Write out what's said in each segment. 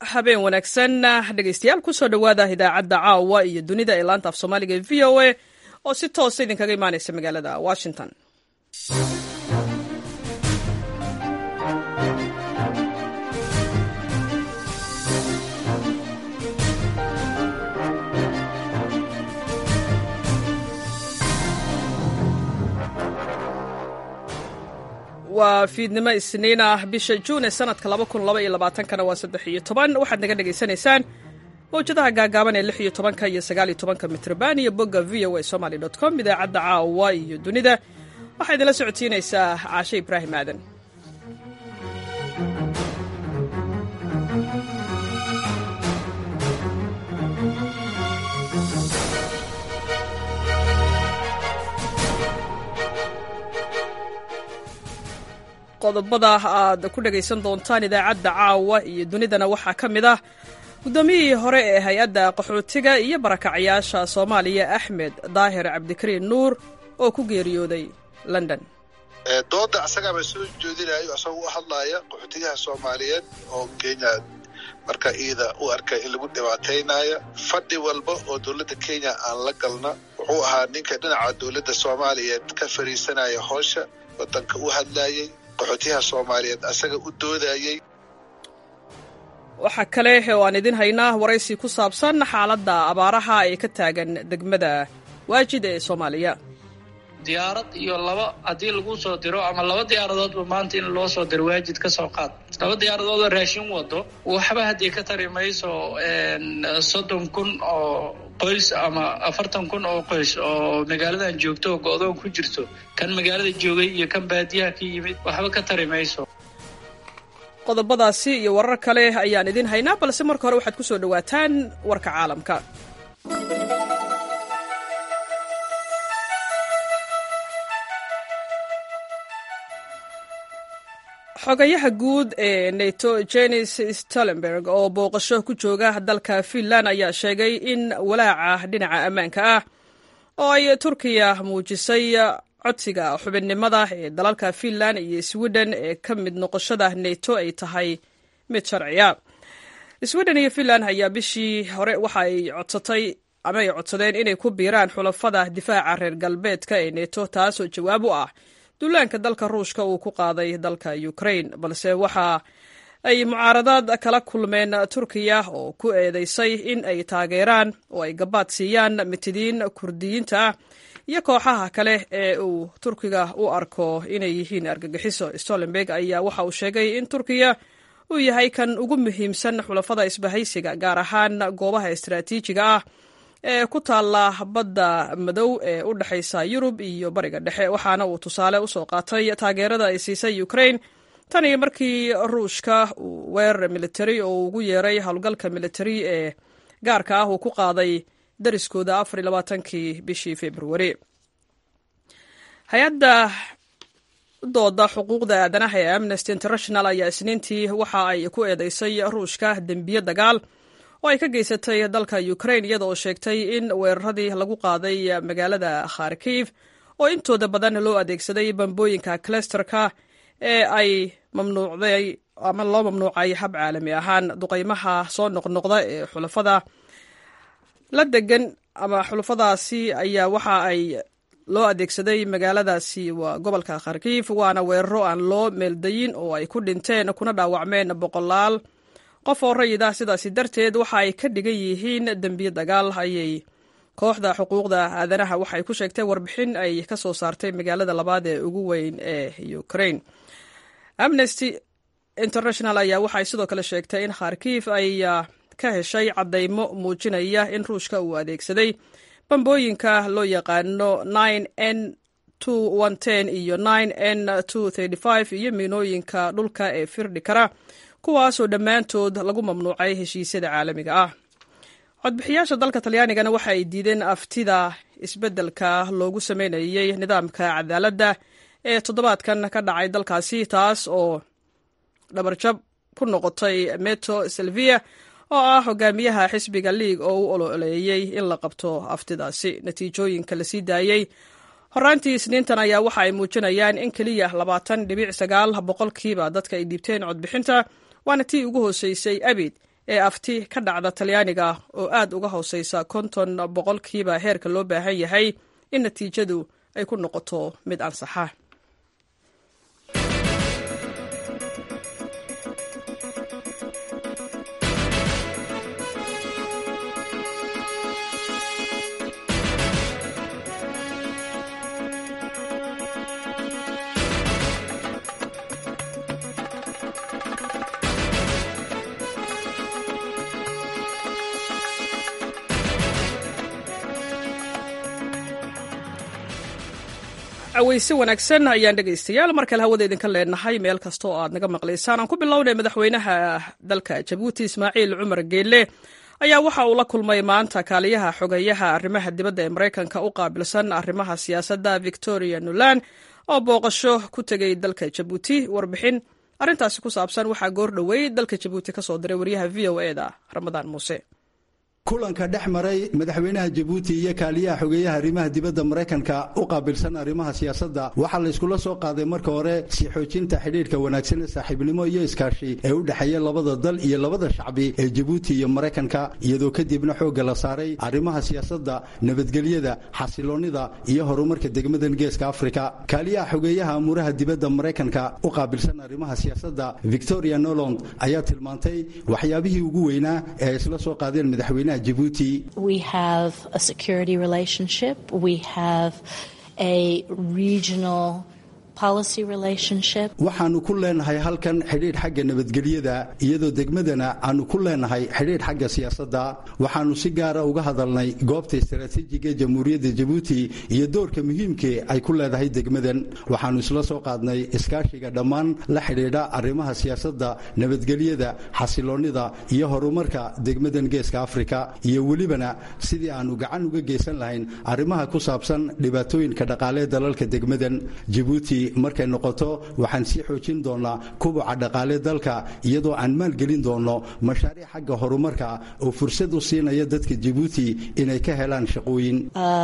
habeen wanaagsan dhegeystayaal kusoo dhowaada idaacadda caawa iyo dunida ee laanta af soomaaliga ee v o a oo si toosa idinkaga imaaneysa magaalada washington waa fiidnimo isniin ah bisha juun ee sanadka kana waa saddex iyo toban waxaad naga dhegaysanaysaan mawjadaha gaagaaban ee lix iyo tobanka iyo sagaal iyo tobanka mitrban iyo bogga v o a somaly dot com idaacadda caawa iyo dunida waxaa idinla socodsiinaysaa caashe ibraahim aadan qodobada aad ku dhegaysan doontaan idaacadda caawa iyo dunidana waxaa ka mid ah guddoomiyihii hore ee hay-adda qaxootiga iyo barakacyaasha soomaaliya axmed daahir cabdikariin nuur oo ku geeriyooday london dooda asagaaba soo jeedinayo asagoo u hadlaaya qaxootiyaha soomaaliyeed oo kenya marka iida u arkay in lagu dhibaataynaayo fadhi walba oo dowladda kenya aan la galna wuxuu ahaa ninka dhinaca dowladda soomaaliyeed ka fariisanaya howsha wadanka u hadlayey qaxootiyaha soomaaliyeed asaga u doodayey waxaa kale oo aan idin haynaa waraysi ku saabsan xaaladda abaaraha ee ka taagan degmada waajid ee soomaaliya diyaarad iyo laba haddii lagu soo diro ama laba diyaaradoodba maanta in loo soo diro waajid ka soo qaad laba diyaaradoodoo raashin wado waxba haddii ka tari mayso soddon kun oo qoys ama afartan kun oo qoys oo magaaladan joogto oo go-doon ku jirto kan magaalada joogay iyo kan baadiyaha ka yimid waxba ka tari mayso qodobadaasi iyo warar kale ayaan idin haynaa balse marka hore waxaad ku soo dhowaataan warka caalamka xogayaha guud ee nato jenis stolenberg oo booqasho ku jooga dalka finland ayaa sheegay in walaaca dhinaca ammaanka ah oo ay turkiya muujisay codsiga xubinnimada ee dalalka finland iyo sweden ee ka mid noqoshada nato ay tahay mid sharciya sweden iyo finland ayaa bishii hore waxa ay codsatay ama ay codsadeen inay ku biiraan xulafada difaaca reer galbeedka ee neto taasoo jawaab u ah duulaanka dalka ruushka uu ku qaaday dalka ukraine balse waxa ay mucaaradaad kala kulmeen turkiya oo ku eedeysay in ay taageeraan oo ay gabaad siiyaan mitidiin kurdiyiinta ah iyo kooxaha kale ee uu turkiga u arko inay yihiin argagixiso stolenberg ayaa waxa uu sheegay in turkiya uu yahay kan ugu muhiimsan xulafada isbahaysiga gaar ahaan goobaha istaraatiijiga ah ee ku taalla badda madow ee u dhexaysa yurub iyo bariga dhexe waxaana uu tusaale usoo qaatay taageerada ay siisay ukraine tan iyo markii ruushka uu weerar militari oo ugu yeeray howlgalka militari ee gaarka ah uu ku qaaday dariskooda afar iyo labaatankii bishii februari hay-adda dooda xuquuqda aadanaha ee amnesty international ayaa isniintii waxa ay ku eedeysay ruushka dembiye dagaal oo ay ka geysatay dalka ukraine iyada oo sheegtay in weeraradii lagu qaaday magaalada kharkiv oo intooda badan loo adeegsaday bambooyinka clesterka ee ay mamnuucday ama loo mamnuucay hab caalami ahaan duqaymaha soo noqnoqda ee xulafada la degan ama xulafadaasi ayaa waxa ay loo adeegsaday magaaladaasi waa gobolka kharkiv waana weeraro aan loo meeldayin oo ay ku dhinteen kuna dhaawacmeen boqolaal qof oo rayid ah sidaasi darteed waxa ay ka dhigan yihiin dembiye dagaal ayay kooxda xuquuqda aadanaha waxay ku sheegtay warbixin ay ka soo saartay magaalada labaad ee ugu weyn ee ukraine amnesty international ayaa waxay sidoo kale sheegtay in kharkiv ay ka heshay caddaymo muujinaya in ruushka uu adeegsaday bambooyinka loo yaqaano n iyo n iyo miinooyinka dhulka ee firdhi kara kuwaasoo dhammaantood lagu mamnuucay heshiisyada caalamiga ah codbixiyaasha dalka talyaanigana waxa ay diideen aftida isbeddelka loogu sameynayey nidaamka cadaaladda ee toddobaadkan ka dhacay dalkaasi taas oo dhabarjab ku noqotay meto selvia oo ah hogaamiyaha xisbiga liig oo u ololeeyey in la qabto aftidaasi natiijooyinka la sii daayey horaantii isniintan ayaa waxa ay muujinayaan in keliya labaatan dhibic sagaal boqolkiiba dadka ay dhiibteen codbixinta waana tii ugu hooseysay abid ee afti ka dhacda talyaaniga oo aad uga hooseysa konton boqolkiiba heerka loo baahan yahay in natiijadu ay ku noqoto mid ansaxa caweyse wanaagsan ayaan dhegaystayaal mar kale hawada idinka leenahay meel kasta oo aad naga maqlaysaan aan ku bilownay madaxweynaha dalka jabuuti ismaaciil cumar geelle ayaa waxa uu la kulmay maanta kaaliyaha xogeyaha arrimaha dibadda ee maraykanka u qaabilsan arrimaha siyaasadda victoria nuland oo booqasho ku tegay dalka jabuuti warbixin arrintaasi ku saabsan waxaa goor dhowey dalka jabuuti ka soo diray waryaha v o e da ramadaan muuse kulanka dhex maray madaxweynaha jabuuti iyo kaaliyaha xogeeyaha arrimaha dibadda maraykanka u qaabilsan arrimaha siyaasadda waxaa la yskula soo qaaday marka hore sii xoojinta xidhiidhka wanaagsan ee saaxiibnimo iyo iskaashi ee u dhexeeya labada dal iyo labada shacbi ee jabuuti iyo maraykanka iyadoo kadibna xoogga la saaray arrimaha siyaasadda nabadgelyada xasiloonnida iyo horumarka degmadan geeska afrika kaaliyaha xogeeyaha amuuraha dibadda maraykanka u qaabilsan arrimaha siyaasadda victoria noland ayaa tilmaantay waxyaabihii ugu weynaa ee ay isla soo qaadeen madaxweynaha We have a security relationship. We have a regional waxaannu ku leenahay halkan xidhiidh xagga nabadgelyada iyadoo degmadana aannu ku leenahay xidhiidh xagga siyaasadda waxaannu si gaara uga hadalnay goobta istaraatiijiga ee jamhuuriyadda jabuuti iyo doorka muhiimkee ay ku leedahay degmadan waxaannu isla soo qaadnay iskaashiga dhammaan la xidhiidha arrimaha siyaasadda nabadgelyada xasiloonnida iyo horumarka degmadan geeska afrika iyo welibana sidii aannu gacan uga geysan lahayn arrimaha ku saabsan dhibaatooyinka dhaqaalee dalalka degmadan jabuuti markay noqoto waxaan sii xoojin doonnaa kubuca dhaqaale dalka iyadoo aan maalgelin doonno mashaariic xagga horumarka oo fursad u siinaya dadka jabuuti inay ka helaan shaqooyin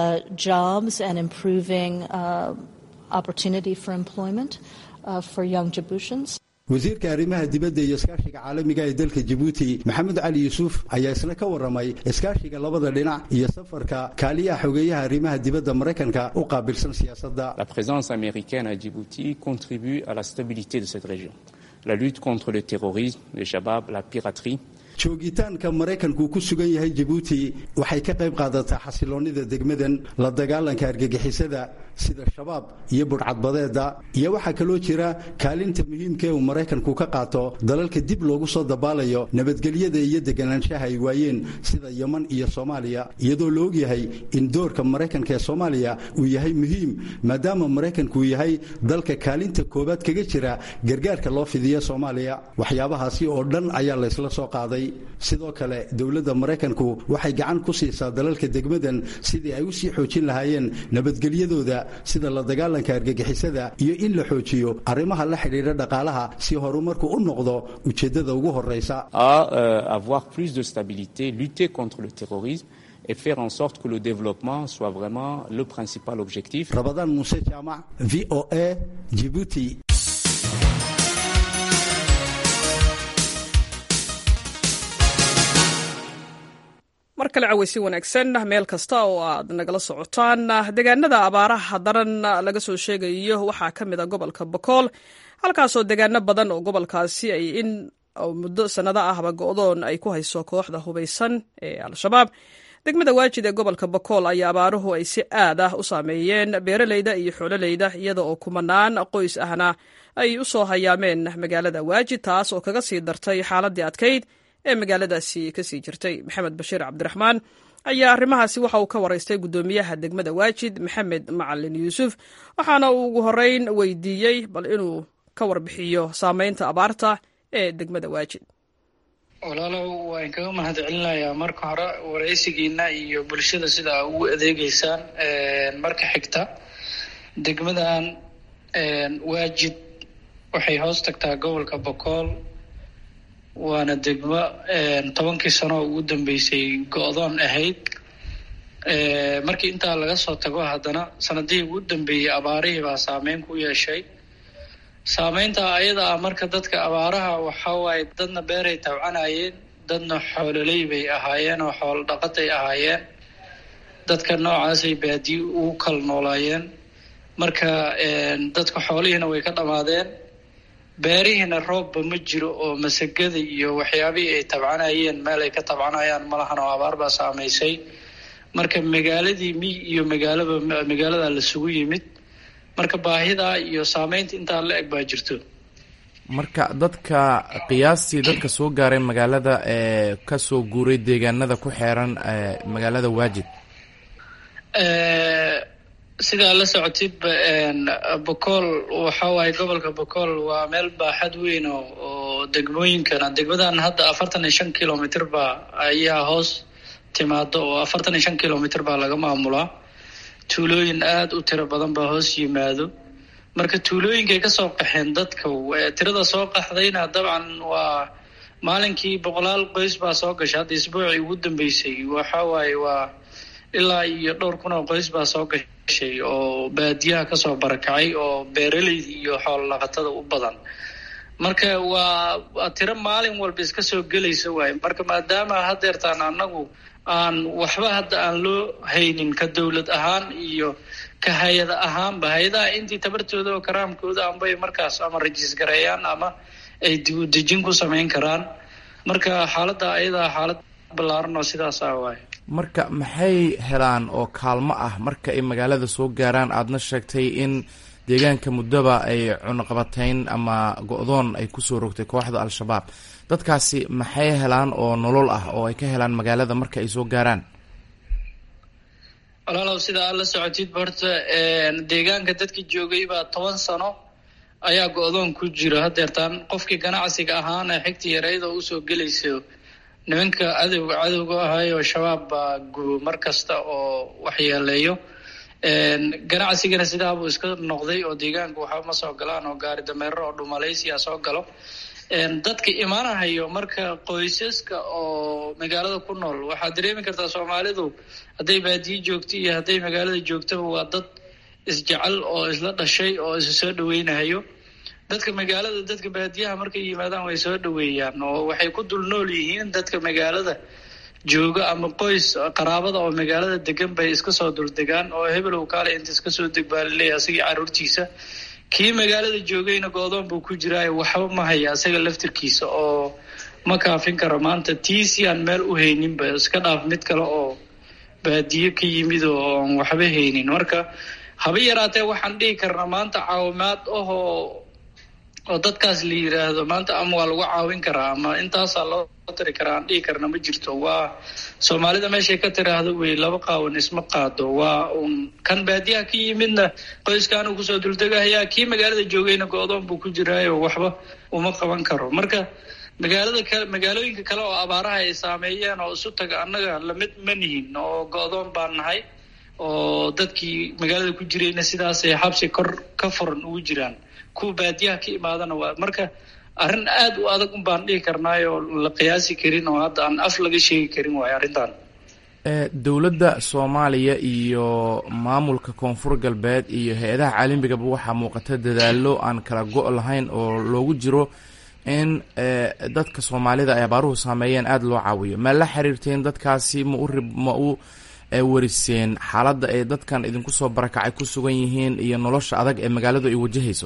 wasiirka arrimaha dibadda iyo iskaashiga caalamiga ee dalka jabuuti maxamed cali yuusuf ayaa isna ka warramay iskaashiga labada dhinac iyo safarka kaaliyaha xogeeyaha arrimaha dibadda maraykanka u qaabilsan siyaasadda La présence américaine à Djibouti contribue à la stabilité de cette région. La lutte contre le terrorisme, le shabab, la piraterie joogitaanka maraykanku ku sugan yahay jabuuti waxay ka qayb qaadataa xasiloonnida degmadan la dagaalanka argagixisada sida shabaab iyo budhcadbadeeda iyo waxaa kaloo jira kaalinta muhiimka ee uu maraykanku ka qaato dalalka dib loogu soo dabaalayo nabadgelyada iyo deganaanshaha ay waayeen sida yeman iyo soomaaliya iyadoo la ogyahay in doorka maraykanka ee soomaaliya uu yahay muhiim maadaama maraykanku uu yahay dalka kaalinta koowaad kaga jira gargaarka loo fidiya soomaaliya waxyaabahaasi oo dhan ayaa laysla soo qaaday sidoo kale dowladda maraykanku waxay gacan ku siisaa dalalka degmadan sidii ay u sii xoojin lahaayeen nabadgelyadooda sida la dagaalanka argagixisada iyo in la xoojiyo arrimaha la xidhiidha dhaqaalaha si horumarku u noqdo ujeeddada ugu horraysa à euh, avoir plus de stabilité, lutter contre le terrorisme et faire en sorte que le développement soit vraiment le principal objectif. rabadaan muuse jaamac v o a jibuuti mar kale caweysi wanaagsan meel kasta oo aad nagala socotaan deegaanada abaaraha daran laga soo sheegayo waxaa ka mid a gobolka bokool halkaasoo deegaano badan oo gobolkaasi ay in muddo sannado ahba go-doon ay ku hayso kooxda hubaysan ee al-shabaab degmada waajid ee gobolka bokool ayaa abaaruhu ay si aad ah u saameeyeen beeraleyda iyo xoololeyda iyada oo kumanaan qoys ahna ay u soo hayaameen magaalada waajid taas oo kaga sii dartay xaaladii adkayd ee magaaladaasi kasii jirtay maxamed bashiir cabdiraxmaan ayaa arrimahaasi waxa uu ka waraystay guddoomiyaha degmada waajid maxamed macalin yuusuf waxaana uu ugu horeyn weydiiyey bal inuu ka warbixiyo saameynta abaarta ee degmada waajid walaalow waan kaga mahad celinayaa marka hore waraysigiina iyo bulshada sida aa ugu adeegeysaan marka xigta degmadan waajid waxay hoos tagtaa gobolka bokool waana degmo tobankii sano oo ugu dambeysay go-doon ahayd markii intaa laga soo tago haddana sanadihii ugu dambeeyey abaarihii baa saameyn ku yeeshay saameynta ayada ah marka dadka abaaraha waxa waaye dadna beeray tawcanayeen dadna xoololey bay ahaayeen oo xoolo dhaqatay ahaayeen dadka noocaasay baadiye ugu kala noolaayeen marka dadka xoolihiina way ka dhammaadeen beerihiina roobba ma jiro oo masagada iyo waxyaabihii ay tabcanayeen meel ay ka tabcanayaan malahan oo abaar baa saamaysay marka magaaladii miy iyo magaalaba magaalada lasugu yimid marka baahidaa iyo saameynta intaa la eg baa jirto marka dadka qiyaastii dadka soo gaaray magaalada ee kasoo guuray deegaanada ku xeeran magaalada waajid sidaa la socotidba bocool waxa waaye gobolka bocool waa meel baaxad weyn oo oo degmooyinkana degmadan hadda afartan iyo shan kilomitr baa ayaa hoos timaado oo afartan iyo shan kilomitr baa laga maamulaa tuulooyin aada u tiro badan baa hoos yimaado marka tuulooyinkay kasoo qaxeen dadka tirada soo qaxdayna dabcan waa maalinkii boqolaal qoys baa soo gashay hadda isbuucii ugu dambeysay waxa waaye waa ilaa iyo dhowr kun oo qoys baa soo gashay oo baadiyaha kasoo barakacay oo beeraleyda iyo xoolo dhaqatada u badan marka waa tiro maalin walba iska soo gelaysa waaye marka maadaama hadeertaan annagu aan waxba hadda aan loo haynin ka dowlad ahaan iyo ka hay-ada ahaanba hay-adaha intii tabartooda oo karaamkooda anbay markaas ama rajiis gareeyaan ama ay dibudejin ku samayn karaan marka xaaladda ayadaa xaalad ballaaran oo sidaas ah waaye marka maxay helaan oo kaalmo ah marka ay magaalada soo gaaraan aadna sheegtay in deegaanka muddaba ay cunaqabatayn ama go-doon ay kusoo rogtay kooxda al-shabaab dadkaasi maxay helaan oo nolol ah oo ay ka helaan magaalada marka ay soo gaaraan walaalow sida aad la socotid horta deegaanka dadka joogay baa toban sano ayaa go-doon ku jira hadeertaan qofkii ganacsiga ahaana xigta yareyd oo usoo gelayso nimanka cadowga cadowga ahayoo shabaab baa gubo mar kasta oo waxyeeleeyo ganacsigana sidaabuu iska noqday oo deegaanka waxba ma soo galaan oo gaari dameero oo dhumalaysiya soo galo dadka imaanahayo marka qoysaska oo magaalada ku nool waxaad dareemi kartaa soomaalidu hadday baadiye joogto iyo hadday magaalada joogtaba waa dad isjecel oo isla dhashay oo isu soo dhaweynahayo dadka magaalada dadka baadiyaha markay yimaadaan way soo dhaweeyaan oo waxay ku dul nool yihiin dadka magaalada jooga ama qoys qaraabada oo magaalada degan bay iska soo duldegaan oo hebelow kaale inta iska soo deg baa laleeyahy asagii caruurtiisa kii magaalada joogayna go-doon buu ku jiraayo waxba ma haya asaga laftirkiisa oo ma kaafin karo maanta tiisi aan meel u hayninba iska dhaaf mid kale oo baadiye ka yimid oo aan waxba haynin marka haba yaraatee waxaan dhihi karnaa maanta caawimaad ahoo oo dadkaas la yiraahdo maanta ama waa lagu caawin karaa ama intaasaa loo tiri karaa aan dhihi karna ma jirto waa soomaalida meeshay ka tiraahdo wey laba qaawan isma qaado waa un kan baadiyaha ka yimidna qoyskaanu kusoo duldegahayaa kii magaalada joogayna go-doon buu ku jiraayo waxba uma qaban karo marka magaalada ka magaalooyinka kale oo abaaraha ay saameeyeen oo isu taga annaga lamid ma nihin oo go-doon baan nahay oo dadkii magaalada ku jirayna sidaasay xabsi kor ka furan ugu jiraan kuwa baadiyaha ka imaadana waa marka arrin aada u adag un baan dhihi karnaay oo la qiyaasi karin oo hadda aan af laga sheegi karin waayo arrintan dowladda soomaaliya iyo maamulka koonfur galbeed iyo hay-adaha caalamigaba waxaa muuqata dadaalo aan kala go' lahayn oo loogu jiro in dadka soomaalida ay abaaruhu saameeyeen aada loo caawiyo ma la xiriirteen dadkaasi ma u ma u wariseen xaaladda ay dadkan idinku soo barakacay ku sugan yihiin iyo nolosha adag ee magaaladu ay wajahayso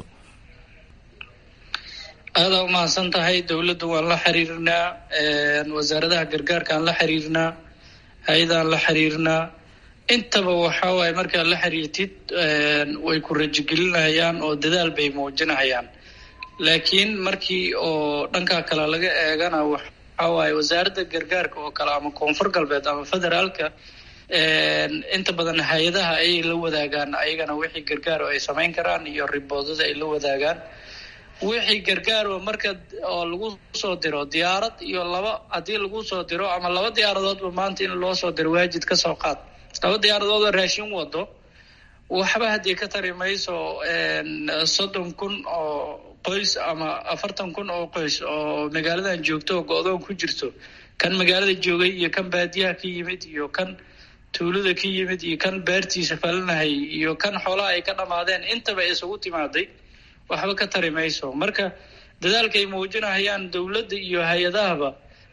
aada umahadsan tahay dowladda waan la xiriirnaa wasaaradaha gargaarkaan la xiriirnaa hay-adaan la xiriirnaa intaba waxa waaye markaad la xiriirtid way ku rajigelinahayaan oo dadaal bay muujinahayaan laakiin markii oo dhankaa kale laga eegana waxa waaye wasaaradda gargaarka oo kale ama koonfur galbeed ama federaalka inta badan hay-adaha ayay la wadaagaan ayagana wixii gargaar oo ay samayn karaan iyo riboodada ay la wadaagaan wixii gargaar oo marka oo lagu soo diro diyaarad iyo laba haddii lagu soo diro ama laba diyaaradoodba maanta in loo soo diro waajid ka soo qaad laba diyaaradood oo raashin wado waxba haddii ka tari mayso soddon kun oo qoys ama afartan kun oo qoys oo magaaladan joogto oo go-doon ku jirto kan magaalada joogay iyo kan baadiyaha ka yimid iyo kan tuulada ka yimid iyo kan beertiisa falanahay iyo kan xoolaha ay ka dhammaadeen intaba isugu timaaday waxba ka tari mayso marka dadaalkaay muujinahayaan dowladda iyo hay-adahaba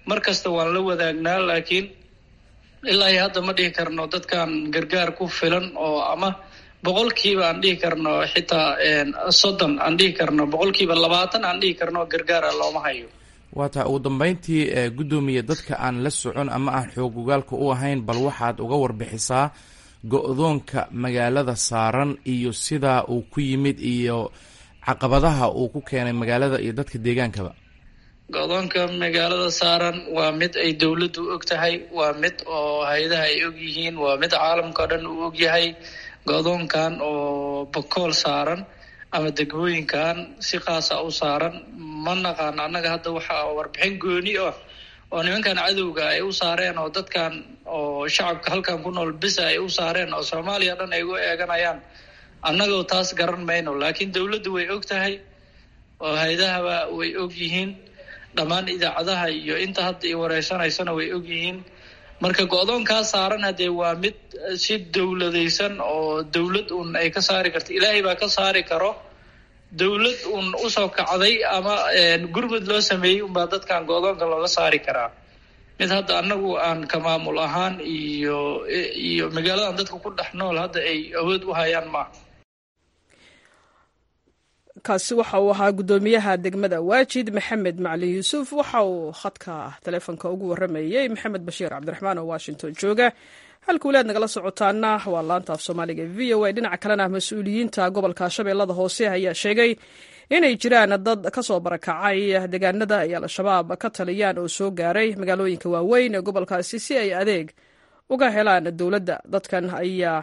mar kasta waan la wadaagnaa laakiin ilaa iyo hadda ma dhihi karno dadkan gargaar ku filan oo ama boqolkiiba aan dhihi karno xitaa soddon aan dhihi karno boqolkiiba labaatan aan dhihi karno gargaara looma hayo waa taa ugu dambeyntii guddoomiye dadka aan la socon ama aan xoogogaalka u ahayn bal waxaad uga warbixisaa go-doonka magaalada saaran iyo sidaa uu ku yimid iyo caqabadaha uu ku keenay magaalada iyo dadka deegaankaba go-doonka magaalada saaran waa mid ay dowladdu og tahay waa mid oo hay-adaha ay og yihiin waa mid caalamka o dhan uu og yahay go-doonkan oo bakool saaran ama degmooyinkan si qaasa u saaran ma naqaan annaga hadda waxaa warbixin gooni ah oo nimankan cadowga ay u saareen oo dadkan oo shacabka halkan ku nool bisa ay u saareen oo soomaaliya dhan ay ugu eeganayaan annagoo taas garan mayno laakiin dowladdu way og tahay oo hay-adahaba way og yihiin dhammaan idaacadaha iyo inta hadda i wareysanaysana way og yihiin marka go-doonkaa saaran haddee waa mid si dowladaysan oo dowlad uun ay ka saari karto ilaahay baa ka saari karo dowlad uun usoo kacday ama gurmud loo sameeyey unbaa dadkan go-doonka looga saari karaa mid hadda annagu aan ka maamul ahaan iyo iyo magaaladan dadka ku dhex nool hadda ay awood u hayaan maaha kaasi waxa uu ahaa guddoomiyaha degmada waajid maxamed macalin yuusuf waxa uu khadka taleefonka ugu waramayey maxamed bashiir cabdiraxmaan oo washington jooga halka walaad nagala socotaana waa laanta af soomaaliga v o a dhinaca kalena mas-uuliyiinta gobolka shabeellada hoose ayaa sheegay inay jiraan dad kasoo barakacay deegaanada ay al-shabaab ka taliyaan oo soo gaaray magaalooyinka waaweyn ee gobolkaasi si ay adeeg uga helaan dowladda dadkan ayaa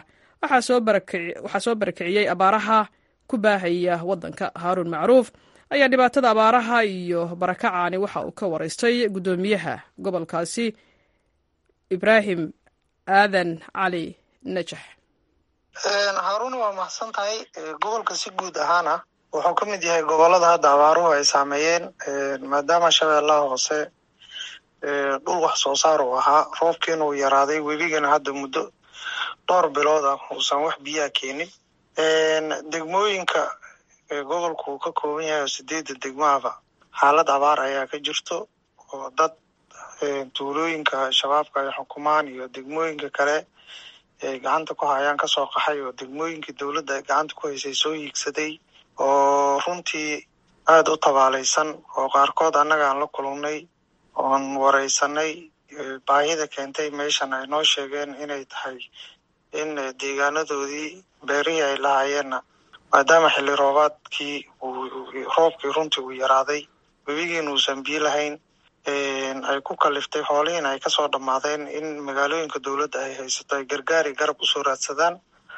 waxaa soo barakiciyey abaaraha ku baahaya wadanka haaruun macruuf ayaa dhibaatada abaaraha iyo barakacaani waxa uu ka waraystay guddoomiyaha gobolkaasi ibraahim aadan cali najax haaruun waa mahadsan tahay gobolka si guud ahaana wuxuu ka mid yahay gobolada hadda abaaruhu ay saameeyeen maadaama shabeellaha hoose dhul wax soo saar uu ahaa roobkiina uu yaraaday webigana hadda muddo dhowr bilood ah uusan wax biyaha keenin degmooyinka gobolku uu ka kooban yahay oo sideedda degmahaba xaalad abaar ayaa ka jirto oo dad tuulooyinka shabaabka ay xukumaan iyo degmooyinka kale ay gacanta ku hayaan kasoo qaxay oo degmooyinkii dowladda ay gacanta ku haysay soo hiigsaday oo runtii aada u tabaalaysan oo qaarkood annaga aan la kulannay oon wareysanay baahida keentay meeshan ay noo sheegeen inay tahay in deegaanadoodii beerihii ay lahayeenna maadaama xilli roobaadkii roobkii runtii uu yaraaday webigiina uusan biyo lahayn ay ku kaliftay xoolihiina ay kasoo dhammaadeen in magaalooyinka dowladda ay haysato ay gargaari garab usoo raadsadaan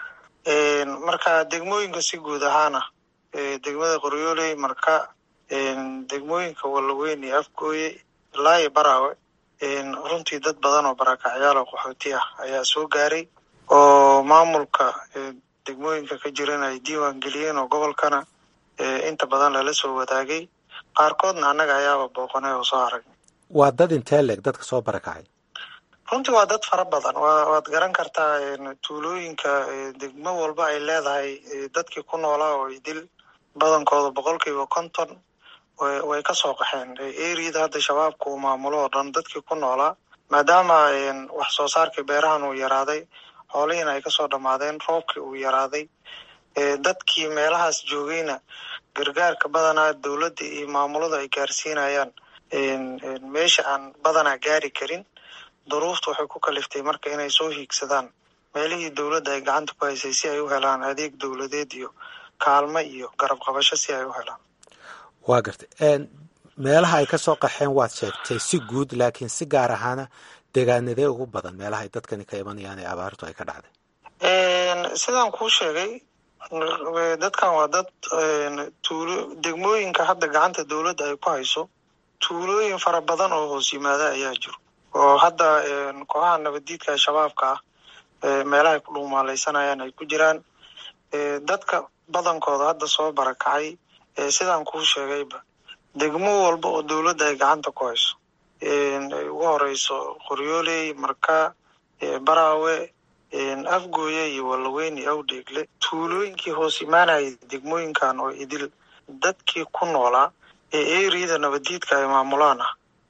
marka degmooyinka si guud ahaana degmada qoryooley marka degmooyinka wallaweyn iyo afgooye ilaa iyo baraawe runtii dad badan oo barakacyaal oo qaxooti ah ayaa soo gaaray oo maamulka degmooyinka ka jiran ay diiwaan geliyeen oo gobolkana inta badan lala soo wadaagay qaarkoodna annaga ayaaba booqanay oo soo aragnay waa dad intee leeg dadka soo barakacay runtii waa dad fara badan wa waad garan kartaa tuulooyinka degmo walba ay leedahay dadkii ku noolaa oo idil badankooda boqolkiiba konton way kasoo qaxeen eriyada hadda shabaabka uu maamulo oo dhan dadkii ku noolaa maadaama wax soo saarkii beerahan uu yaraaday xoolihiina ay kasoo dhammaadeen roobkii uu yaraaday dadkii meelahaas joogayna gargaarka badanaa dowladda iyo maamulada ay gaarsiinayaan meesha aan badanaa gaari karin duruufta waxay ku kaliftay marka inay soo hiigsadaan meelihii dowladda ay gacanta ku haysay si ay u helaan adeeg dowladeed iyo kaalmo iyo garab qabasho si ay u helaan waa gartay meelaha ay kasoo qaxeen waad sheegtay si guud laakiin si gaar ahaana deegaanadee ugu badan meelaha ay dadkani ka imanayaan ee abaartu ay ka dhacday sidaan kuu sheegay dadkan waa dad tuulo degmooyinka hadda gacanta dowladda ay ku hayso tuulooyin fara badan oo hoos yimaada ayaa jiro oo hadda kooxaha nabaddiidka shabaabka ah meelaha ay ku dhuumaalaysanayaan ay ku jiraan dadka badankooda hadda soo barakacay sidaan kuu sheegayba degmo walba oo dowladda ay gacanta ku hayso ay ugu horeyso qoryooley marka baraawe afgooye iyo wallaweyn iyo awdheegle tuulooyinkii hoos imaanayay degmooyinkan oo idil dadkii ku noolaa ee eriyada nabaddiidka ay maamulaan ah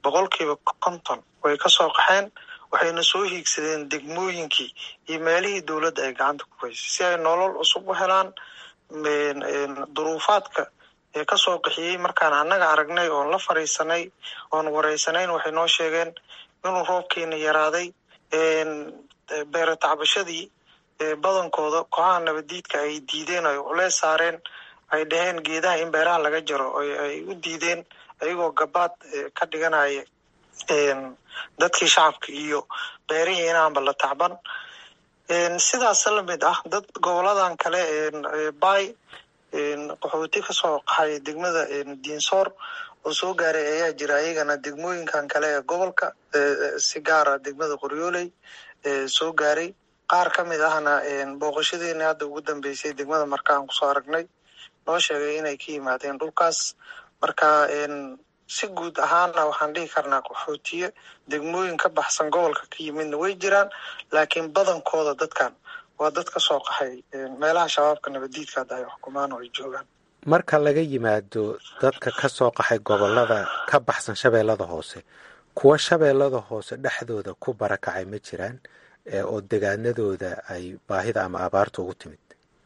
boqolkiiba konton way ka soo qaxeen waxayna soo hiigsadeen degmooyinkii iyo meelihii dowladda ay gacanta ku haysay si ay nolol cusub u helaan duruufaadka ee kasoo qaxiyey markaan annaga aragnay oon la fariisanay oon wareysanayn waxay noo sheegeen inuu roobkeena yaraaday beere tacbashadii badankooda kooxaha nabadiidka ay diideen ay culeys saareen ay dhaheen geedaha in beeraha laga jaro ay u diideen ayagoo gabaad ka dhiganaya dadkii shacabka iyo beerihii inaanba la tacban sidaas lamid ah dad goboladan kale bay qaxooti kasoo qaxay degmada diinsoor oo soo gaaray ayaa jira ayagana degmooyinkan kale ee gobolka si gaara degmada qoryooley soo gaaray qaar ka mid ahna booqashadeeni hadda ugu dambeysay degmada marka aan kusoo aragnay noo sheegay inay ka yimaadeen dhulkaas marka si guud ahaana waxaan dhihi karnaa qaxootiye degmooyin ka baxsan gobolka ka yimidna way jiraan laakiin badankooda dadkan waa dad ka soo qaxay meelaha shabaabka nabadiidka hadda ay xukumaan oo ay joogaan marka laga yimaado dadka ka soo qaxay gobolada ka baxsan shabeellada hoose kuwa shabeellada hoose dhexdooda ku barakacay ma jiraan oo degaanadooda ay baahida ama abaarta ugu timid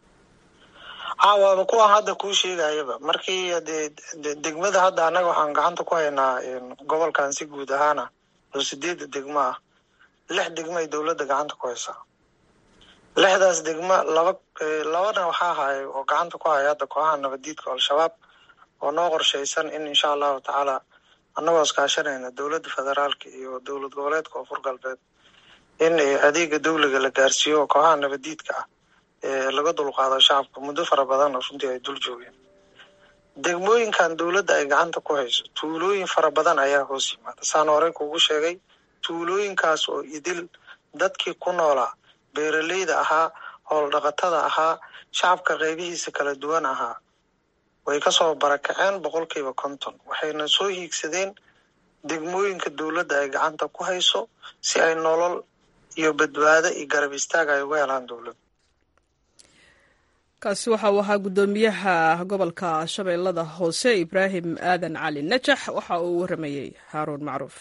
waaba kuwa hadda kuu sheegayaba markii de degmada hadda annaga waxaan gacanta ku haynaa gobolkan si guud ahaana oo sideedda degmo ah lix degmo ay dowladda gacanta ku haysaa lixdaas degmo laba labana waxaa haya oo gacanta ku haya hadda kooxaha nabadiidka al-shabaab oo noo qorshaysan in insha allahu tacaala annagoo iskaashanayna dowladda federaalka iyo dowlad goboleedka koonfur galbeed in adeega dawliga la gaarsiiyo oo kooxaha nabadiidka ah laga dulqaado shacabka muddo fara badan oo runtii ay dul joogeen degmooyinkan dowladda ay gacanta ku hayso tuulooyin fara badan ayaa hoos yimaada saan horey kugu sheegay tuulooyinkaas oo idil dadkii ku noolaa beeraleyda ahaa howl dhaqatada ahaa shacabka qaybihiisa kala duwan ahaa way kasoo barakaceen boqolkiiba konton waxayna soo hiigsadeen degmooyinka dowladda ay gacanta ku hayso si ay nolol iyo badbaado iyo garab istaag ay uga helaan dowladda kaasi waxa uu ahaa guddoomiyaha gobolka shabeellada hoose ibraahim aadan cali najax waxa uu waramayey haaruun macruuf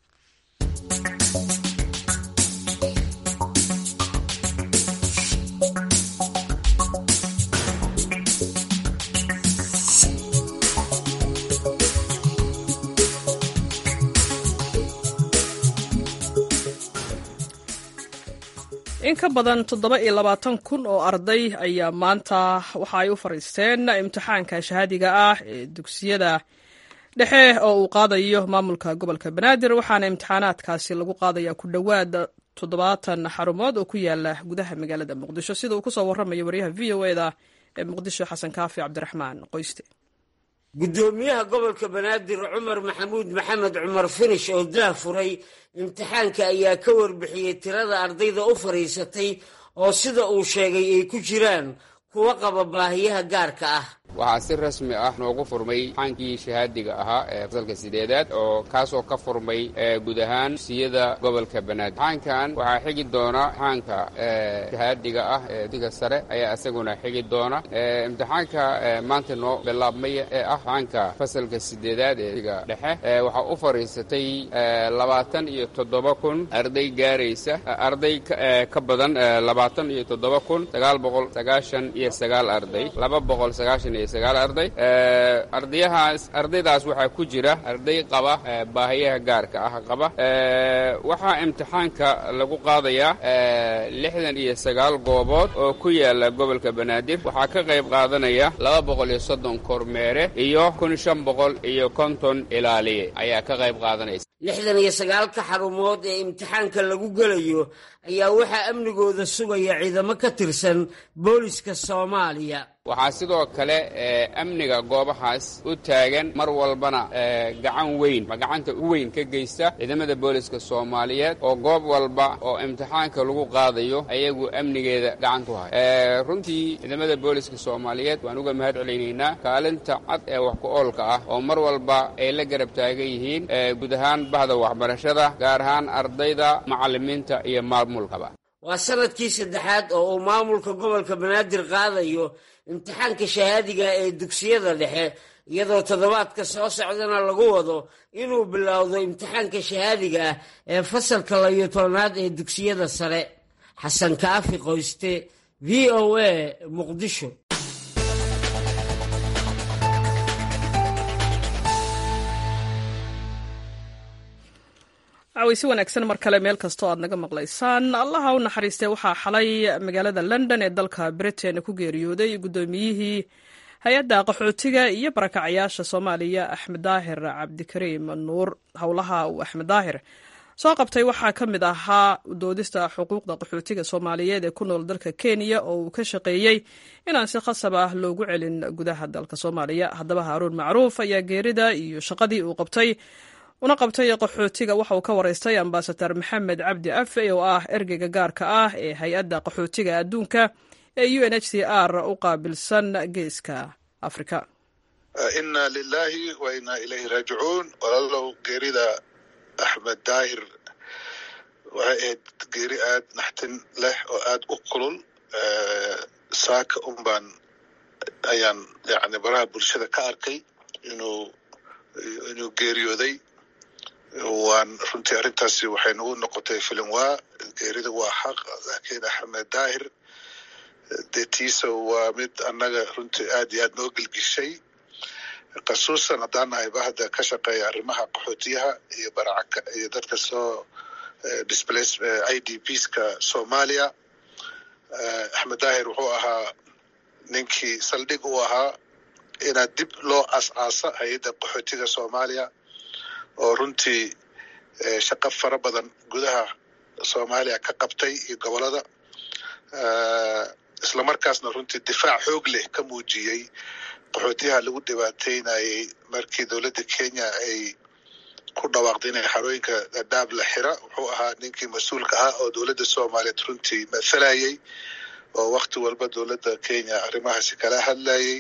in ka badan toddoba iyo labaatan kun oo arday ayaa maanta waxa ay u fariisteen imtixaanka shahaadiga ah ee dugsiyada dhexe oo uu qaadayo maamulka gobolka banaadir waxaana imtixaanaadkaasi lagu qaadaya ku dhowaad toddobaatan xarumood oo ku yaala gudaha magaalada muqdisho sida uu kusoo waramayo waryaha v o eda ee muqdisho xasan kaafi cabdiraxmaan qoyste guddoomiyaha gobolka banaadir cumar maxamuud maxamed cumar finish oo daah furay imtixaanka ayaa ka warbixiyey tirada ardayda u fadhiisatay oo sida uu sheegay ay ku jiraan kuwa qaba baahiyaha gaarka ah waxaa si rasmi ah noogu furmay imtixaankii shahaadiga ahaa ee fasalka sideedaad oo kaasoo ka furmay guud ahaan dugsiyada gobolka banaadir imtixaankan waxaa xigi doona imtixaanka shahaadiga ah ee diga sare ayaa isaguna xigi doona imtixaanka maanta noo bilaabmaya ee ah imtixaanka fasalka sideedaad ee diga dhexe waxaa u fadhiisatay labaatan iyo toddoba kun arday gaaraysa arday ka badan labaatan iyo toddoba kun sagaal boqol sagaashan iyo sagaal arday laba boqol sagaashan arday ardayahaas ardaydaas waxaa ku jira arday qaba baahiyaha gaarka ah qaba waxaa imtixaanka lagu qaadayaa lixdan iyo sagaal goobood oo ku yaala gobolka banaadir waxaa ka qayb qaadanaya laba boqol iyo soddon kormeere iyo kun shan boqol iyo konton ilaaliye ayaa ka qayb qaadanaysa lixdan iyo sagaalka xarumood ee imtixaanka lagu gelayo ayaa waxaa amnigooda sugaya ciidamo ka tirsan booliska soomaaliya waxaa sidoo kale amniga goobahaas u taagan mar walbana gacan weyn ma gacanta u weyn ka geysta ciidamada booliska soomaaliyeed oo goob walba oo imtixaanka lagu qaadayo ayagu amnigeeda gacan ku haya runtii ciidamada booliska soomaaliyeed waan uga mahad celaynaynaa kaalinta cad ee wax ku oolka ah oo mar walba ay la garab taagan yihiin guud ahaan bahda waxbarashada gaar ahaan ardayda macallimiinta iyo maamulkaba waa sanadkii saddexaad oo uu maamulka gobolka banaadir qaadayo imtixaanka shahaadiga ee dugsiyada dhexe iyadoo toddobaadka soo socdana lagu wado inuu bilowdo imtixaanka shahaadiga ah ee fasalka labiyo tobnaad ee dugsiyada sare xasan kaafi qoyste v o a muqdisho caweysi wanaagsan mar kale meel kastoo aad naga maqlaysaan allaha u naxariistay waxaa xalay magaalada london ee dalka britain ku geeriyooday guddoomiyihii hay-adda qaxootiga iyo barakacyaasha soomaaliya axmed daahir cabdikariim nuur howlaha uu axmed daahir soo qabtay waxaa ka mid ahaa doodista xuquuqda qaxootiga soomaaliyeed ee ku nool dalka kenya oo uu ka shaqeeyey inaan si khasab ah loogu celin gudaha dalka soomaaliya haddaba haaruun macruuf ayaa geerida iyo shaqadii uu qabtay una qabtay qaxootiga waxa uu ka waraystay ambasadar maxamed cabdi afe oo ah ergeyga gaarka ah ee hay-adda qaxootiga adduunka ee u n h c r u qaabilsan geeska afrika inna lilahi wa inna ilayhi raajicuun walaalow geerida axmed daahir waxay ahayd geeri aad naxtin leh oo aad u kulul saaka un baan ayaan yani baraha bulshada ka arkay inuu inuu geeriyooday waan runtii arrintaasi waxay nagu noqotay filin waa geerida waa xaq laakiin axmed daahir dee tiisa waa mid annaga runtii aad iyo aad noo gelgishay khasuusan haddaan nahay bahda ka shaqeeya arrimaha qaxootiyaha iyo baracaka iyo dadka soo displace i d pska soomaaliya axmed daahir wuxuu ahaa ninkii saldhig u ahaa inaad dib loo aas-aasa hay-adda qaxootiga soomaaliya oo runtii shaqo fara badan gudaha soomaaliya ka qabtay iyo gobolada islamarkaasna runtii difaac xoog leh ka muujiyey qaxootiyaha lagu dhibaateynayay markii dowladda kenya ay ku dhawaaqday inay xarooyinka dhadhaab la xira wuxuu ahaa ninkii mas-uulka ahaa oo dowladda soomaaliyeed runtii mathalayay oo wakti walba dowladda kenya arrimahaasi kala hadlayay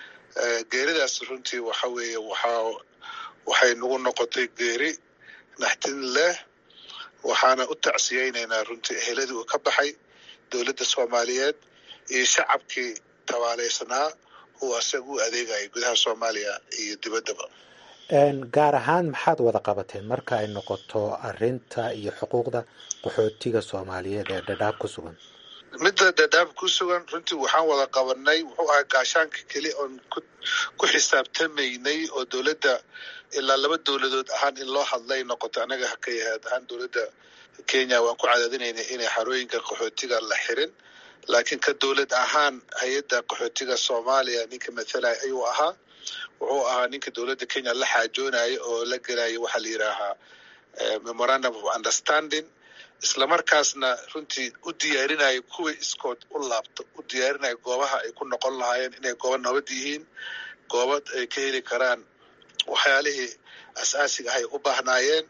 geeridaas runtii waxa weeye waxaa waxay nagu noqotay geeri naxtin leh waxaana u tacsiyeynaynaa runtii eheladii uu ka baxay dowladda soomaaliyeed iyo shacabkii tabaaleysanaa uu asaga u adeegayay gudaha soomaaliya iyo dibaddaba gaar ahaan maxaad wada qabateen marka ay noqoto arinta iyo xuquuqda qaxootiga soomaaliyeed ee dhadhaab ku sugan midda dhadhaab ku sugan runtii waxaan wada qabanay wuxuu ahaa gaashaanka keli oon ku xisaabtamaynay oo dowladda ilaa laba dowladood ahaan in loo hadlay noqoto anaga haka yahaad ahaan dowladda kenya waan ku cadaadinaynay inay xarooyinka qaxootiga la xirin laakiin ka dowlad ahaan hay-adda qaxootiga soomaaliya ninka mathalaya ayuu ahaa wuxuu ahaa ninka dowladda kenya la xaajoonaya oo la gelaya waxaa la yidhaahaa memorandum of understanding islamarkaasna runtii u diyaarinaya kuwii iskood u laabto u diyaarinaya goobaha ay ku noqon lahaayeen inay goobo nabad yihiin goobad ay ka heli karaan waxyaalihii asaasiga ahay u baahnaayeen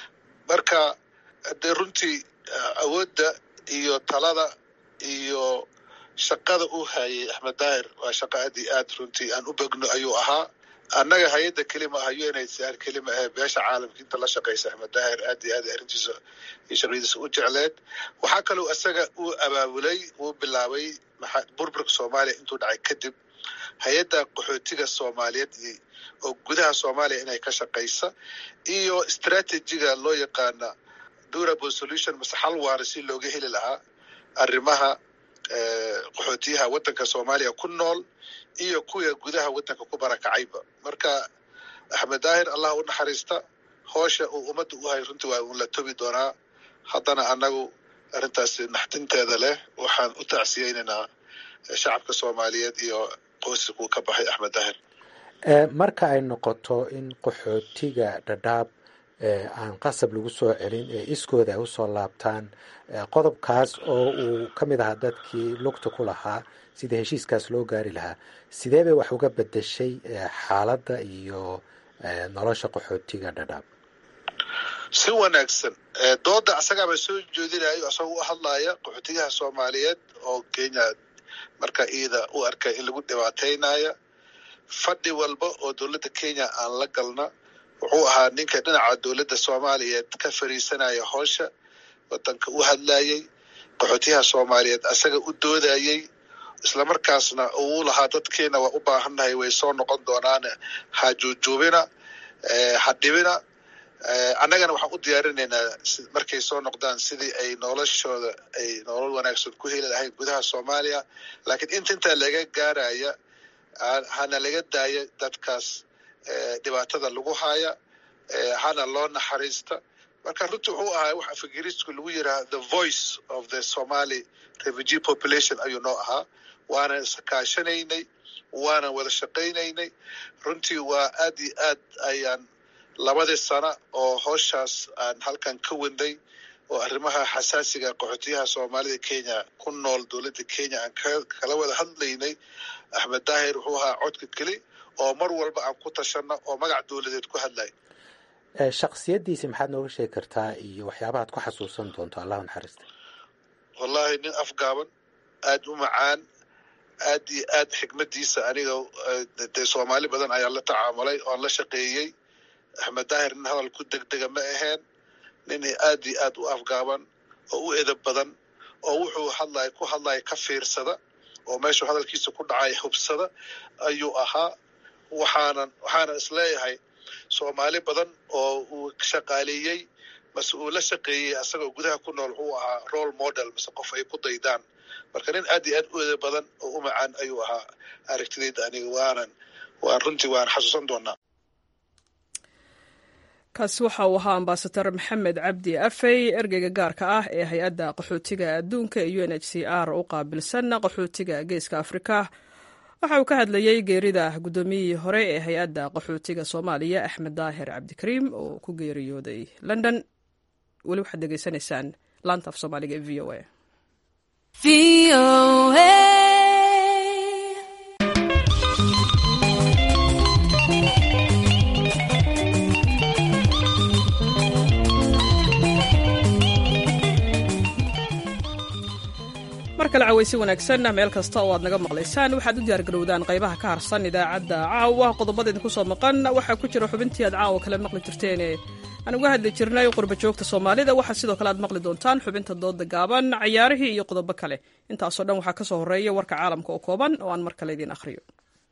marka dee runtii awoodda iyo talada iyo shaqada uu hayay axmed daahir waa shaqo aad iyo aad runtii aan u begno ayuu ahaa annaga hay-adda kelima ah u n h c r kelima ahe beesha caalamka inta la shaqaysa axmed daahir aad iyo aad arrintiisa iyo shaqadiisa u jecleed waxaa kaloo isaga uu abaabulay uu bilaabay burburka soomaaliya intuu dhacay kadib hay-adda qaxootiga soomaaliyeed oo gudaha soomaaliya inay ka shaqaysa iyo strategiga loo yaqaana durable solution mase xal waara si looga heli lahaa arrimaha qaxootiyaha waddanka soomaaliya ku nool iyo kuwa gudaha waddanka ku barakacayba marka axmed daahir allah u naxariista hoosha uu ummadda u hay runtii waa uun la tobi doonaa haddana annagu arrintaasi naxdinteeda leh waxaan u tacsiyeynaynaa shacabka soomaaliyeed iyo qoyskuu ka baxay axmed daahir marka ay noqoto in qaxootiga dhadhaab aan qasab lagu soo celin ee iskooda ay usoo laabtaan qodobkaas oo uu ka mid ahaa dadkii lugta ku lahaa sida heshiiskaas loo gaari lahaa sidee bay wax uga bedeshay xaaladda iyo nolosha qaxootiga dhadhaab si wanaagsan dooda asagaaba soo jeedinayo asagoo u hadlaya qaxootiyaha soomaaliyeed oo kenya marka iida u arkay in lagu dhibaataynaya fadhi walba oo dowladda kenya aan la galna wuxuu ahaa ninka dhinaca dowladda soomaaliyeed ka fariisanaya hoosha wadanka u hadlayay qaxootiyaha soomaaliyeed asaga u doodayey islamarkaasna uu lahaa dadkeena waa u baahannahay way soo noqon doonaan ha juujuubina ha dhibina annagana waxaan u diyaarinaynaa markay soo noqdaan sidii ay noloshooda ay nolol wanaagsan ku heli lahayd gudaha soomaaliya laakiin inta intaa laga gaaraya hana laga daaya dadkaas dhibaatada lagu haya hana loo naxariista marka runtii wuxuu ahaa wax afgiriisku lagu yidhaha the voice of the somali refugee population ayuu noo ahaa waanan iskaashanaynay waanan wada shaqaynaynay runtii waa aad iyo aad ayaan labadii sana oo hooshaas aan halkan ka wenday oo arrimaha xasaasiga qaxootiyaha soomaalida kenya ku nool dowladda kenya aan kala wada hadlaynay axmed daahir wuxuu ahaa codka keli oo mar walba aan ku tashanno oo magac dowladeed ku hadlay shaksiyaddiisi maxaad nooga sheegi kartaa iyo waxyaabahaad ku xasuusan doonto allahu naxariista wallahi nin afgaaban aad u macaan aad iyo aad xikmadiisa aniga dee soomaali badan ayaa la tacaamulay oon la shaqeeyey axmed daahir nin hadal ku degdega ma aheen nin aad iyo aad u afgaaban oo u edab badan oo wuxuu hadlay ku hadlaya ka fiirsada oo meeshuu hadalkiisa ku dhacay hubsada ayuu ahaa waxaanan waxaanan isleeyahay soomaali badan oo uu shaqaaleeyey mase uu la shaqeeyey asagoo gudaha ku nool wuxuu ahaa role model mase qof ay ku daydaan marka nin aad iyo aad u edab badan oo u macaan ayuu ahaa aragtidayda aniga waanan waan runtii waan xasuusan doonaa kaasi waxa uu ahaa ambasador maxamed cabdi afey ergeyga gaarka ah ee hay-adda qaxootiga adduunka ee u n h c r u qaabilsan qaxootiga geeska afrika waxa uu ka hadlayey geerida guddoomiyihii hore ee hay-adda qaxootiga soomaaliya axmed daahir cabdikariim oo ku geeriyooday london weli waxaad degeysanaysaan laanta af soomaaliga ee v o a mar kale cawaysi wanaagsan meel kasta oo aad naga maqlaysaan waxaad u diyaargarowdaan qaybaha ka harsan idaacadda caawa qodobada idinku soo maqan waxaa ku jira xubintii aad caawa kale maqli jirteene aan uga hadli jirnay qurba joogta soomaalida waxaa sidoo kale aad maqli doontaan xubinta dooda gaaban cayaarihii iyo qodobo kale intaasoo dhan waxaa ka soo horreeya warka caalamka oo kooban oo aan mar kale idiin akhriyo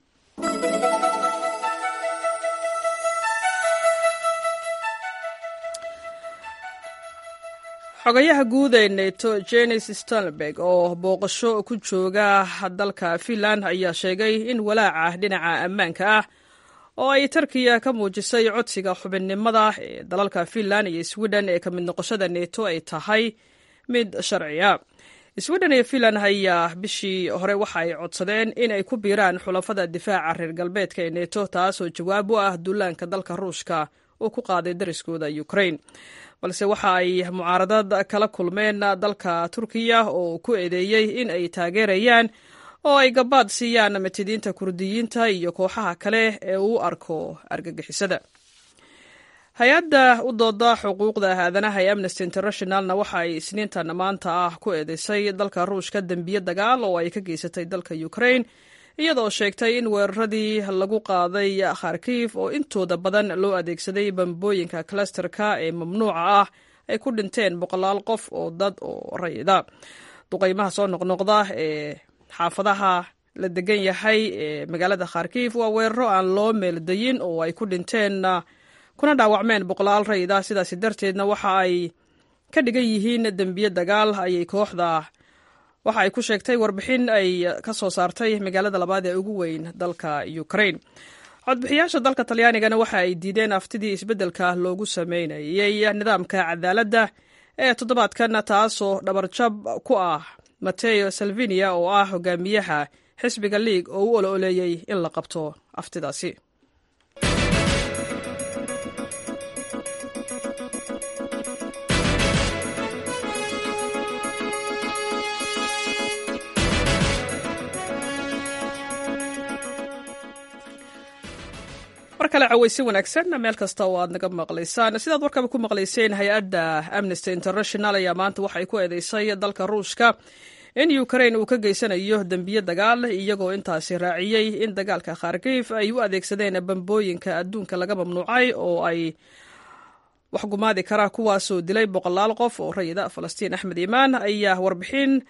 xogayaha guud ee neto jenis stalnberg oo booqasho ku jooga dalka finland ayaa sheegay in walaaca dhinaca ammaanka ah oo ay tarkiya ka muujisay codsiga xubinnimada ee dalalka finland iyo sweden ee ka mid noqoshada neto ay tahay mid sharciya sweden iyo finland ayaa bishii hore waxa ay codsadeen in ay ku biiraan xulafada difaaca reer galbeedka ee neto taasoo jawaab u ah duulaanka dalka ruushka uu ku qaaday dariskooda ukraine balse waxa ay mucaaradad kala kulmeen dalka turkiya oo ku eedeeyey in ay taageerayaan oo ay gabaad siiyaan matidiinta kurdiyiinta iyo kooxaha kale ee uu arko argagixisada hay-adda u dooda xuquuqda aadanaha ee amnesty internationalna waxa ay isniintan maanta ah ku eedeysay dalka ruushka dembiye dagaal oo ay ka geysatay dalka ukraine iyadoo sheegtay in weeraradii lagu qaaday kharkiif oo intooda badan loo adeegsaday bambooyinka klasterka ee mamnuuca ah ay ku dhinteen boqolaal qof oo dad oo rayida duqaymaha soo noqnoqda ee xaafadaha la degan yahay ee magaalada kharkiif waa weeraro aan loo meeldayin oo ay ku dhinteen kuna dhaawacmeen boqolaal rayida sidaasi darteedna waxa ay ka dhigan yihiin dembiye dagaal ayay kooxda waxa ay ku sheegtay warbixin ay ka soo saartay magaalada labaad ee ugu weyn dalka ukraine codbixiyaasha dalka talyaanigana waxa ay diideen aftidii isbeddelka loogu sameynayey nidaamka cadaaladda ee toddobaadkan taasoo dhabarjab ku ah mateo salvinia oo ah hogaamiyaha xisbiga liig oo u olo-oleeyey in la qabto aftidaasi mar kale cawaysi wanaagsan meel kasta oo aad naga maqlaysaan sidaad warkaba ku maqlayseen hay-adda amnesty international ayaa maanta waxay ku eedeysay dalka ruushka in ukraine uu ka geysanayo dembiye dagaal iyagoo intaasi raaciyey in dagaalka kharkiif ay u adeegsadeen bambooyinka adduunka laga mamnuucay oo ay waxgumaadi karaa kuwaasoo dilay boqolaal qof oo rayida falastiin axmed imaan ayaa warbixin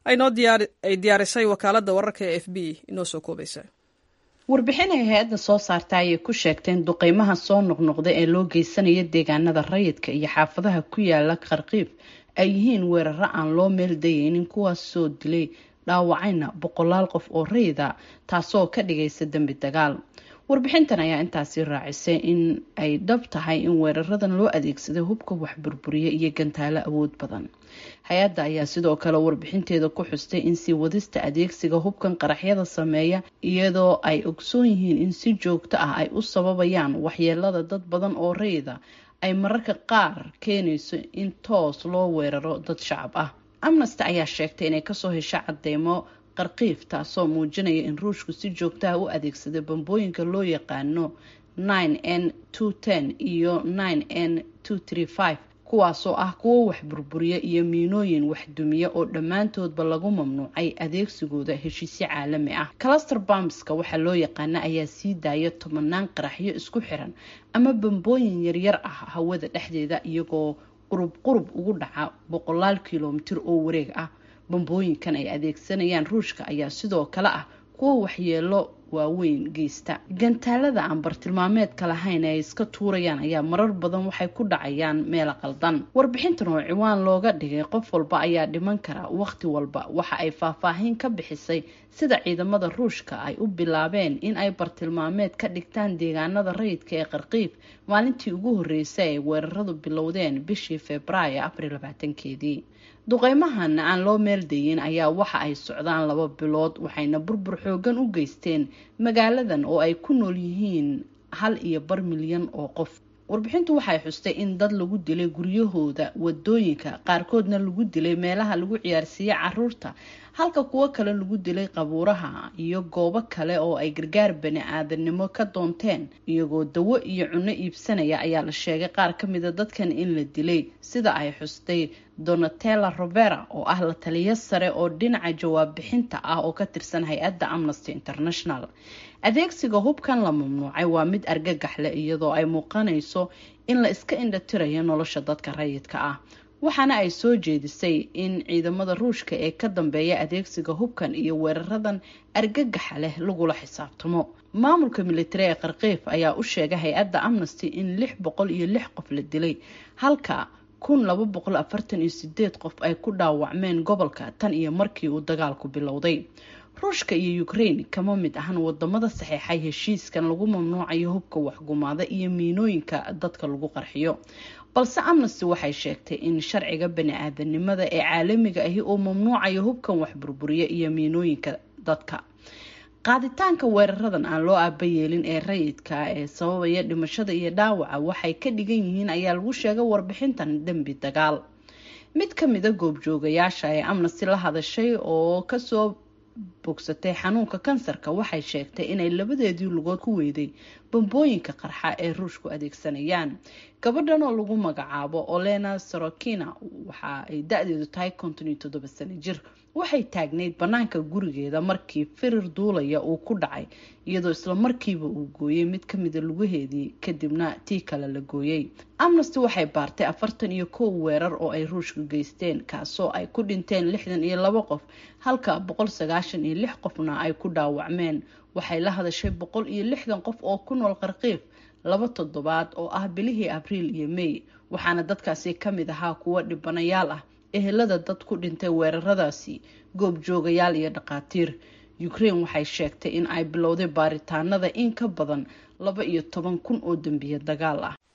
ay diyaarisay wakaaladda wararka ee f b inoo soo koobaysa warbixin ay hay-adda soo saarta ayay ku sheegteen duqeymaha soo noqnoqda ee loo geysanaya deegaanada rayidka iyo xaafadaha ku yaala qarqiib ay yihiin weeraro aan loo meel dayeynin kuwaas soo dilay dhaawacayna boqolaal qof oo rayida taasoo ka dhigaysa dembi dagaal warbixintan ayaa intaasi raacisay in ay dhab tahay in weeraradan loo adeegsaday hubka wax burburiya iyo gantaalo awood badan hay-adda ayaa sidoo kale warbixinteeda ku xustay in sii wadista adeegsiga hubkan qaraxyada sameeya iyadoo ay ogsoon yihiin in si joogto ah ay u sababayaan waxyeelada dad badan oo rayida ay mararka qaar keenayso in toos loo weeraro dad shacab ah amnesty ayaa sheegtay inay kasoo hesho cadeymo qarqiif taasoo muujinaya in ruushku si joogtaha u adeegsaday bambooyinka loo yaqaano nine n two ten iyo nine n two three five kuwaasoo ah kuwo wax burburiya iyo miinooyin waxdumiya oo dhammaantoodba lagu mamnuucay adeegsigooda heshiisyo caalami ah cluster bamska waxaa loo yaqaana ayaa sii daaya tobanaan qaraxyo isku xiran ama bambooyin yaryar ah hawada dhexdeeda iyagoo qurub qurub ugu dhaca boqolaal kilomitir oo wareeg ah bambooyinkan ay adeegsanayaan ruushka ayaa sidoo kale ah kuwo waxyeelo waaweyn geysta gantaalada aan bartilmaameedka lahayn ee ay iska tuurayaan ayaa marar badan waxay ku dhacayaan meel qaldan warbixintan oo ciwaan looga dhigay qof walba ayaa dhiman kara wakhti walba waxa ay faahfaahin ka bixisay sida ciidamada ruushka ay u bilaabeen in ay bartilmaameed ka dhigtaan deegaanada rayidka ee qarqiib maalintii ugu horreysay ay weeraradu bilowdeen bishii februaayo afar labaatankeedii duqeymahan aan loo meeldayin ayaa waxa ay socdaan laba bilood waxayna burbur xoogan u geysteen magaaladan oo ay ku nool yihiin hal iyo bar milyan oo qof warbixintu waxay xustay in dad lagu dilay guryahooda wadooyinka qaarkoodna lagu dilay meelaha lagu ciyaarsiiya caruurta halka kuwo kale lagu dilay qabuuraha iyo goobo kale oo ay gargaar bani aadanimo ka doonteen iyagoo dawo iyo cunno iibsanaya ayaa la sheegay qaar ka mida dadkan in la dilay sida ay xustay donatella robera oo ah la taliyo sare oo dhinaca jawaab bixinta ah oo ka tirsan hay-adda amnesty international adeegsiga hubkan la mamnuucay waa mid argagax leh iyadoo ay muuqanayso in la iska indhatirayo nolosha dadka rayidka ah waxaana ay soo jeedisay in ciidamada ruushka ee ka dambeeya adeegsiga hubkan iyo weeraradan argagaxa leh lagula xisaabtamo maamulka militari ee qarqiif ayaa u sheegay hay-adda amnesty in lix boqol iyo lix qof la dilay halka kun laba boqol afartan iyo sideed qof ay ku dhaawacmeen gobolka tan iyo markii uu dagaalku bilowday ruushka iyo ukraine kama mid ahan wadamada saxeexay heshiiskan lagu mamnuucayo hubka waxgumaada iyo miinooyinka dadka lagu qarxiyo balse amnesty waxay sheegtay in sharciga bani-aadanimada ee caalamiga ahi uu mamnuucayo hubkan wax burburiya iyo miinooyinka dadka qaaditaanka weeraradan aan loo aabayeelin ee rayidka ee sababaya dhimashada iyo dhaawaca waxay ka dhigan yihiin ayaa lagu sheegay warbixintan dembi dagaal mid ka mida goobjoogayaasha ee amnesty la hadashay oo kasoo bogsatay xanuunka kansarka waxay sheegtay inay labadeedii lugood ku weyday bambooyinka qarxa ee ruushku adeegsanayaan gabadhan oo lagu magacaabo olena sorokina waxa ay da-deedu tahay konton iyo toddoba sano jir waxay taagnayd banaanka gurigeeda markii firir duulaya uu ku dhacay iyadoo isla markiiba uu gooyey mid kamida lugaheedii kadibna tii kale la gooyey amnesty waxay baartay afartan iyo kow weerar oo ay ruushka geysteen kaasoo ay ku dhinteen lixdan iyo labo qof halka boqol sagaashan iyo lix qofna ay ku dhaawacmeen waxay la hadashay boqol iyo lixdan qof oo ku nool qarqiif laba toddobaad oo ah bilihii abriil iyo may waxaana dadkaasi kamid ahaa kuwo dhibanayaal ah ehelada dad ku dhintay weeraradaasi goobjoogayaal iyo dhaqaatiir ukraine waxay sheegtay in ay bilowday baaritaanada in ka badan laba iyo toban kun oo dembiye dagaal ah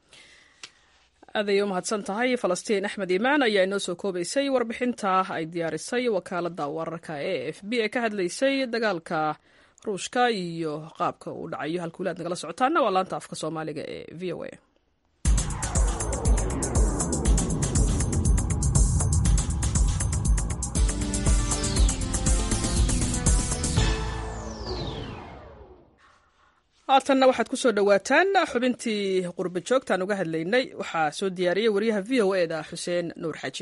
aad ayay u mahadsan tahay falastiin axmed imaan ayaa inoo soo koobaysay warbixinta ay diyaarisay wakaalada wararka e f b ee ka hadlaysay dagaalka ruushka iyo qaabka uu dhacayo halkuulaad nagala socotaana waa laanta afka soomaaliga ee v o a haatanna waxaad ku soo dhowaataan xubintii qurba joogtaan uga hadlaynay waxaa soo diyaariyey wariyaha v o eda xuseen nuur xaji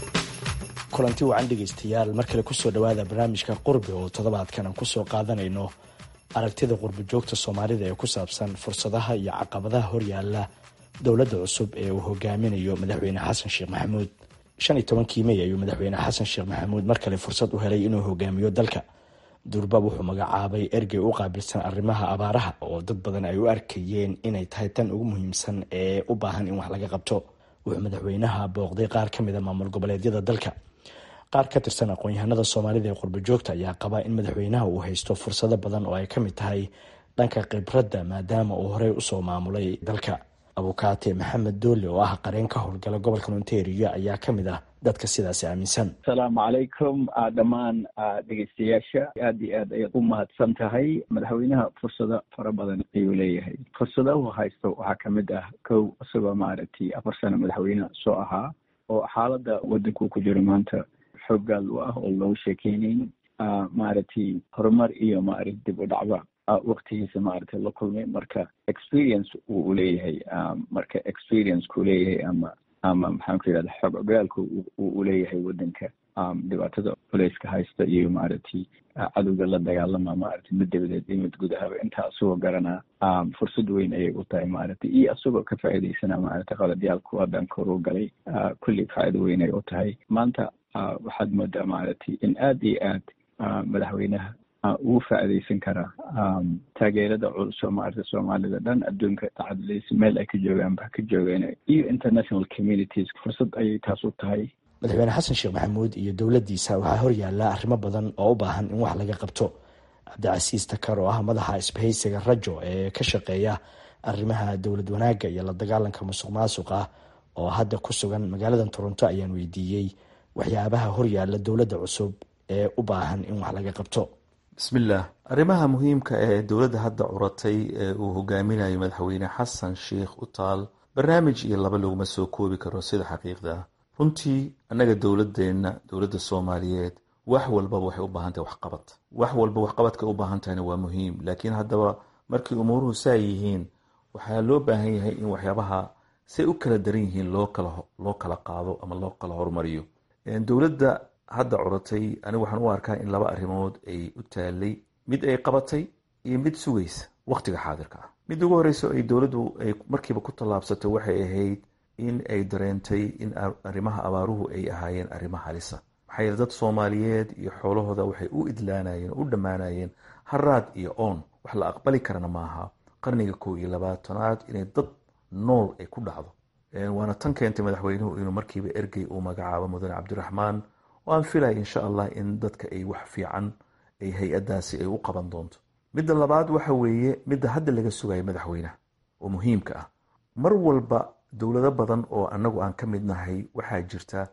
kulanti wacan dhegaystayaal mar kale kusoo dhowaada barnaamijka qurbi oo toddobaadkan aan kusoo qaadanayno aragtida qurbojoogta soomaalida ee ku saabsan fursadaha iyo caqabadaha horyaala dowladda cusub ee uu hogaaminayo madaxweyne xasan sheekh maxamuud shan iyo tobankii mey ayuu madaxweyne xasan sheekh maxamuud mar kale fursad u helay inuu hogaamiyo dalka durbab wuxuu magacaabay ergey u qaabilsan arrimaha abaaraha oo dad badan ay u arkayeen inay tahay tan ugu muhiimsan ee u baahan in wax laga qabto wuxuu madaxweynaha booqday qaar ka mida maamul goboleedyada dalka qaar ka tirsan aqoon-yahanada soomaalida ee qurbojoogta ayaa qaba in madaxweynaha uu haysto fursado badan oo ay ka mid tahay dhanka khibradda maadaama uu horey usoo maamulay dalka abukaate maxamed doole oo ah qareen ka howlgala gobolka ontario ayaa ka mid ah dadka sidaasi aaminsan asalaamu calaykum dhammaan dhegeystayaasha aad iyo aad ayaad u mahadsan tahay madaxweynaha fursado fara badan ayuu leeyahay fursadahu haysto waxaa kamid ah kow isagoo maaragtay afar sano madaxweyne soo ahaa oo xaaladda waddankuu ku jiro maanta xoogaal u ah oo loogu sheekeynayn maaragtay horumar iyo maaragtay dib u dhacba waktigiisa maaragtay la kulmay marka experience uu uleeyahay marka experience-ku leeyahay ama ama maxaan ku yidhahda xoog ogaalka uu uleeyahay waddanka dhibaatada culeyska haysta iyo maaragtay cadowga la dagaalama maaragtay mid dabadeed iyo mid gudahaba intaa isagoo garanaa fursad weyn ayay u tahay maaragtay iyo isagoo ka faa'iidaysana maaragtay qaladyaalku waddanka horu galay kulli faa'iido weyn ay u tahay maanta waxaad moodaa maaragtay in aad iyo aad madaxweynaha ugu faa'iidaysan karaa taageerada culus oo maaragtay soomaalida dhan adduunka tacaduleysa meel ay ka joogaan ba ka joogeen iyo international communities fursad ayay taas u tahay madaxweyne xasan sheekh maxamuud iyo dowladdiisa waxaa horyaala arrimo badan oo u baahan in wax laga qabto cabdicasiis takar oo ah madaxa isbahaysiga rajo ee ka shaqeeya arrimaha dowlad wanaagga iyo la dagaalanka musuq maasuqa oo hadda ku sugan magaalada toronto ayaan weydiiyey waxyaabaha horyaala dowladda cusub ee u baahan in wax laga qabto bismillaah arrimaha muhiimka ee dowladda hadda curatay ee uu hogaaminayo madaxweyne xasan sheikh u taal barnaamij iyo laba laguma soo koobi karo sida xaqiiqda ah runtii annaga dowladeenna dowladda soomaaliyeed wax walbaba waxay u baahan tahay waxqabad wax walba waxqabadka u baahan tahayna waa muhiim laakiin haddaba markii umuuruhu saa yihiin waxaa loo baahan yahay in waxyaabaha say u kala daran yihiin loo kala loo kala qaado ama loo kala horumariyo dowladda hadda curatay anigu waxaan u arkaa in laba arrimood ay u taalay mid ay qabatay iyo mid sugaysa wakhtiga xaadirka ah mid ugu horeyso ay dowladdu ay markiiba ku tallaabsatay waxay ahayd in ay dareentay in arrimaha abaaruhu ay ahaayeen arrimo halisa maxaa yeele dad soomaaliyeed iyo xoolahooda waxay u idlaanayeen u dhammaanayeen haraad iyo oon wax la aqbali karana maaha qarniga kow iyo labaatanaad inay dad nool ay ku dhacdo waana tan keentay madaxweynuhu inuu markiiba ergey uu magacaabo mudane cabdiraxmaan oo aan filaya insha allah in dadka ay wax fiican ay hay-adaasi ay u qaban doonto midda labaad waxa weeye midda hadda laga sugayo madaxweynaha oo muhiimka ah mar walba dowlado badan oo anagu aan ka mid nahay waxaa jirta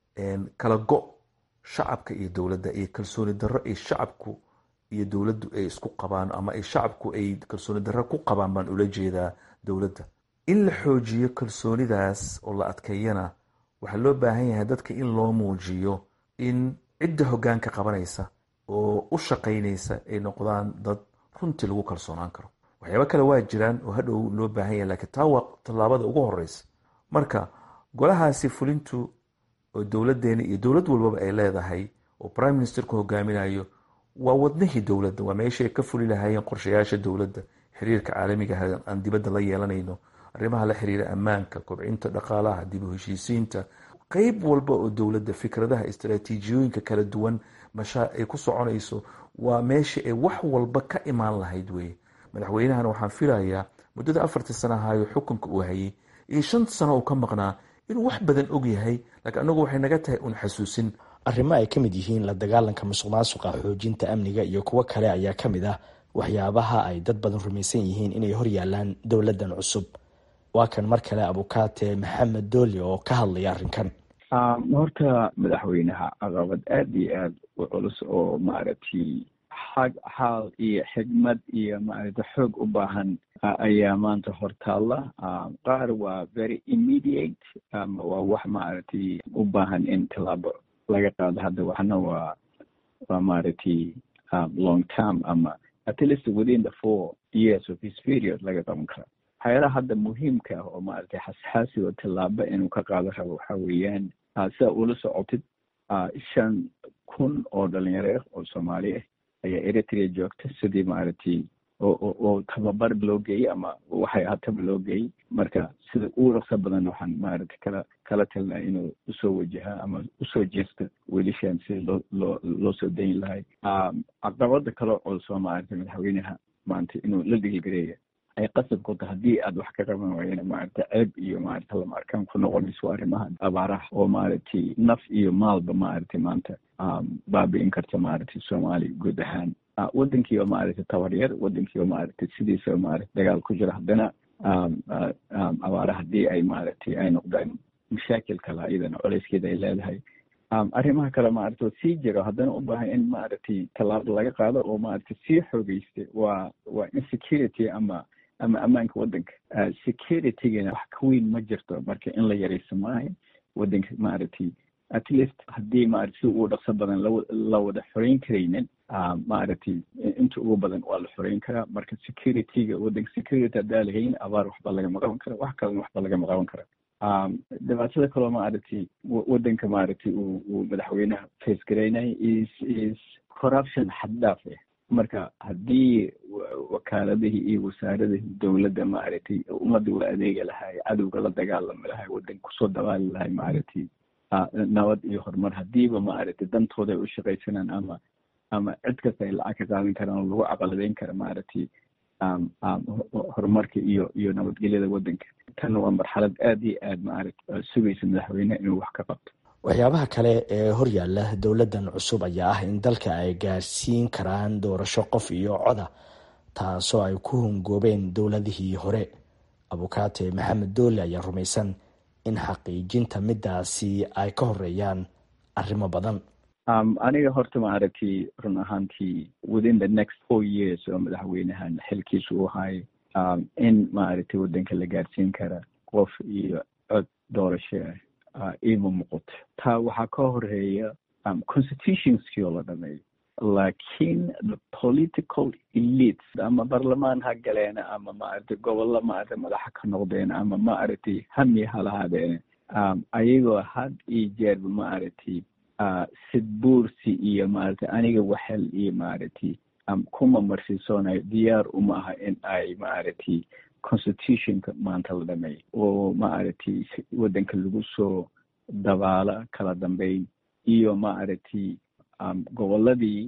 kala go shacabka iyo dowladda iyo kalsooni darro ay shacabku iyo dowladdu ay isku qabaan ama ay shacabku ay kalsooni darro ku qabaan baan ula jeedaa dowladda in la xoojiyo kalsoonidaas oo la adkeeyana waxaa loo baahan yahay dadka in loo muujiyo in cidda hoggaanka qabanaysa oo u shaqaynaysa ay noqdaan dad runtii lagu kalsoonaan karo waxyaaba kale waa jiraan oo hadhow loo baahan yahay lakiin taa waa tallaabada ugu horeysa marka golahaasi fulintu oo dowladeena iyo dowlad walbaba ay leedahay oo prime ministerku hogaaminayo waa wadnihii dowladda waa meesha ay ka fuli lahaayeen qorshayaasha dowladda xiriirka caalamiga aan dibadda la yeelanayno arrimaha la xiriira ammaanka kobcinta dhaqaalaha dib u heshiisiinta qeyb walba oo dowladda fikradaha istaraatiijiyooyinka kala duwan mashaa ay ku soconayso waa meesha ay wax walba ka imaan lahayd weye madaxweynahana waxaan filayaa muddada afartii sana ahaayo xukunka uu hayay iyo shan sano uu ka maqnaa inuu wax badan og yahay laakiin anagu waxay naga tahay un xasuusin arrimo ay ka mid yihiin la dagaalanka musuq maasuqa xoojinta amniga iyo kuwo kale ayaa ka mid ah waxyaabaha ay dad badan rumaysan yihiin inay hor yaalaan dowladdan cusub waa kan mar kale abukaate maxamed dooli oo ka hadlaya arrinkan horta madaxweynaha caqabad aada iyo aada u culus oo maaragtay xag xaal iyo xigmad iyo maaragtay xoog u baahan ayaa maanta hortaalla qaar waa very immediate waa wax maaragtay u baahan in tallaabo laga qaado hadda waxna waa waa maaragtay long term ama at least within the four years of his period laga qaban karo waxyaalaha hadda muhiimka ah oo maaragtay xasxaasi oo tallaabo inuu ka qaado rabo waxa weeyaan sidaa ula socotid shan kun oo dhalinyaro ah oo soomaali ah ayaa eritrea joogta sidii maaragtay oo oo tababar loo geeyey ama waxay ahaataba loo geeyey marka sida ugu dhaqso badan waxaan maaragtay kala kala talnaa inuu usoo wajaha ama usoo jeesta wiilashan si loo loo loo soo dayin lahay caqabada kaloo culsoo maaragtay madaxweynaha maanta inuu la dhigigareeya ay qasab ku tahay haddii aad wax ka qaban waayeen maaragtay ceeb iyo maaragtay lama arkaan ku noqonayso arrimaha abaaraha oo maaragtay naf iyo maalba maaragtay maanta baabi'in karta maaragtay soomaaliya guud ahaan waddankiiba maaragtay tabaryar waddankiiba maaragtay sidiisa maaragtay dagaal ku jira haddana abaara haddii ay maaragtay ay noqdaan mashaakil kale iyadana colayskeeda ay leedahay arrimaha kale maaragtay oo sii jiro haddana u baahan in maaragtay tallaabo laga qaado oo maaragtay sii xoogeysta waa waa insecurity ama ama ammaanka waddanka securitygana wax ka weyn ma jirto marka in la yarayso maaha waddanka maaragtay at least haddii maaragtay si ugu dhaqso badan la wada xoreyn karaynin maaragtay inta ugu badan waa la xoreyn karaa marka securityga waddanka security haddaa lahayn abaar waxba lagama qaban kara wax kalena waxba lagama qaban kara dhibaatada kaloo maaragtay waddanka maaragtay uu uu madaxweynaha face garaynaya is is corruption xad dhaaf ah marka haddii wakaaladihii iyo wasaaradihii dowladda maaragtay ummadda u adeegi lahay cadowga la dagaalami lahay waddanka kusoo dabaali lahay maaragtay nabad iyo horumar haddiiba maaragtay dantooda ay u shaqaysanaan ama ama cid kasta ay lacag ka qaadan karaan oo lagu caqaladeyn kara maaragtay horumarka iyo iyo nabadgelyada waddanka tan waa marxalad aada iyo aad maaragtay sugaysa madaxweyneha inuu wax ka qabto waxyaabaha kale ee horyaala dowladdan cusub ayaa ah in dalka ay gaarsiin karaan doorasho qof iyo coda taasoo ay ku hungoobeen dowladihii hore abukaate maxamed doole ayaa rumaysan in xaqiijinta midaasi ay ka horeeyaan arrimo badan aniga horta maaragtay run ahaantii within the next four years oo madaxweynahan xilkiisa u ahay in maaragtay waddanka la gaarsiin kara qof iyo cod doorasho ah ima muuqato taa waxaa ka horeeya constitutionskii oo la dhameeyo laakiin the political elites ama barlamaan ha galeena ama maaragtay gobollo maaragtay madaxa ka noqdeen ama maaragtay hami ha lahaadeene ayagoo had iyo jeerba maaragtay sid buursi iyo maaragtay aniga waxel iyo maaragtay kuma marsiisoonayo diyaar uma aha in ay maaragtay constitutionka maanta la dhameeyo oo maaragtay waddanka lagu soo dabaala kala dambeyn iyo maaragtay gobolladii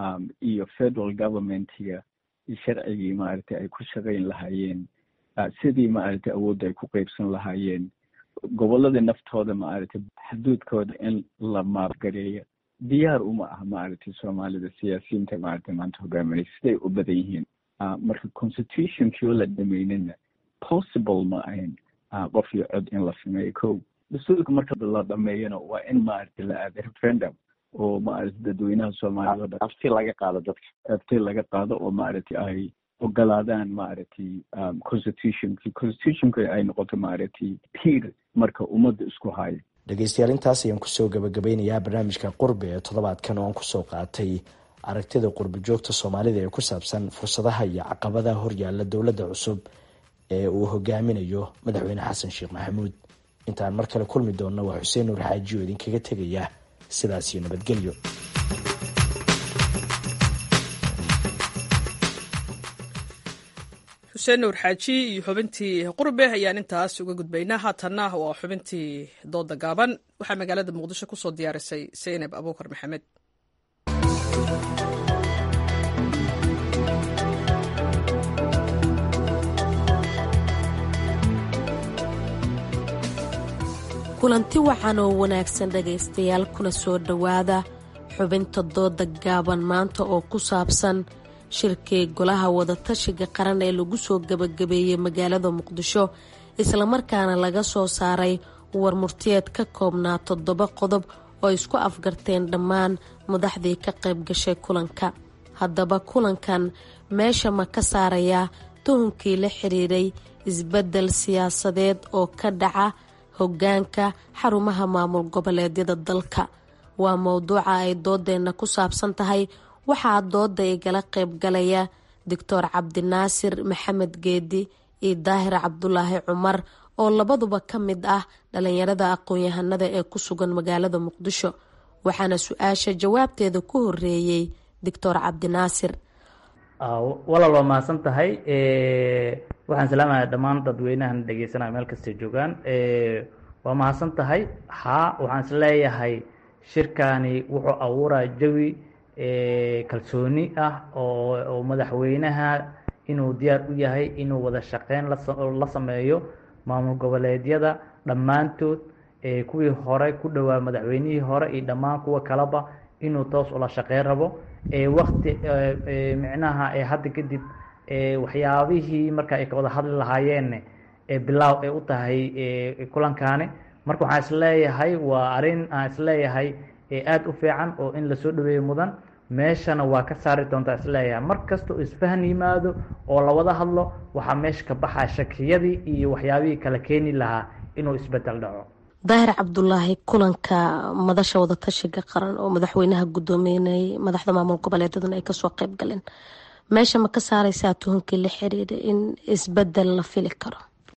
iyo federal governmentiga sharcigii maaragtay ay ku shaqayn lahaayeen sidii maaragtay awoodda ay ku qeybsan lahaayeen gobolladii naftooda maaragtay xuduudkooda in la maabgareeyo diyaar uma aha maaragtay soomaalida siyaasiyiinta maaragtay maanta hogaaminaysa siday u badan yihiin marka constitutionkii oo la dhameynina possible ma ahayn qof iyo cod in la sameeyo ko dastuurka marka la dhameeyana waa in maaragtay la aada referendum oo maaragtay dadweynaha soomaalida o dhan afti laga qaado dadka afti laga qaado oo maaragtay ay ogolaadaan maaragtay constitutionki constitutionka ay noqoto maaragtay tiir marka ummadda isku hayo dhegeystayaal intaas ayaan kusoo gabagabeynayaa barnaamijka qurbi ee toddobaadkan oo aan kusoo qaatay aragtida qurbi joogta soomaalida ee ku saabsan fursadaha iyo caqabadaha horyaala dowladda cusub ee uu hogaaminayo madaxweyne xasan sheekh maxamuud intaan mar kale kulmi doonna waa xuseen nuur xaaji oo idinkaga tegaya sidaas iyo nabadgelyo xuseen nuur xaaji iyo xubintii qurbe ayaan intaas uga gudbaynaa haatanna waa xubintii dooda gaaban waxaa magaalada muqdisho kusoo diyaarisay seynab abuukar maxamed kulanti wacan oo wanaagsan dhegaystayaal kuna soo dhowaada xubinta dooda gaaban maanta oo ku saabsan shirkii golaha wadatashiga qaran ee lagu soo gabagabeeyey magaalada muqdisho islamarkaana laga soo saaray warmurtiyeed ka koobnaa toddoba qodob oo isku afgarteen dhammaan madaxdii ka qayb gashay kulanka haddaba kulankan meesha ma ka saarayaa tuhunkii la xiriiray isbeddel siyaasadeed oo ka dhaca hoggaanka xarumaha maamul goboleedyada dalka waa mowduuca ay doodeenna ku saabsan tahay waxaa dooda igala qaybgalaya doctor cabdinaasir maxamed geedi iyo daahir cabdulaahi cumar oo labaduba ka mid ah dhalinyarada aqoon-yahanada ee ku sugan magaalada muqdisho waxaana su-aasha jawaabteeda ku horeeyey doctor cabdinaasir walaal waa mahadsan tahay waxaan salaamaya dhammaan dadweynahan dhegeysanaya meel kastay joogaan waa mahadsan tahay haa waxaan is leeyahay shirkani wuxuu abuuraya jawi kalsooni ah oo madaxweynaha inuu diyaar u yahay inuu wada shaqeyn la sameeyo maamul goboleedyada dhammaantood kuwii hore ku dhowaa madaxweynihii hore iyo dhammaan kuwa kaleba inuu toos ula shaqeyn rabo wakti micnaha hadda kadib waxyaabihii marka ay ka wada hadli lahaayeen bilaaw ay u tahay kulankaani marka waxaan isleeyahay waa arrin aan isleeyahay aada u fiican oo in lasoo dhaweeyo mudan meeshana waa ka saari doontaa isleeyahay mar kasta oo isfahan yimaado oo lawada hadlo waxaa meesha ka baxaa shakiyadii iyo waxyaabihii kala keeni lahaa inuu isbedel dhaco daahir cabdulaahi kulanka madasha wadatashiga qaran oo madaxweynaha gudoominayay madaxda maamul goboleedaduna ay kasoo qeyb galeen meesha ma ka saareysaa tuhunkii la xiriira in isbedel la fili karo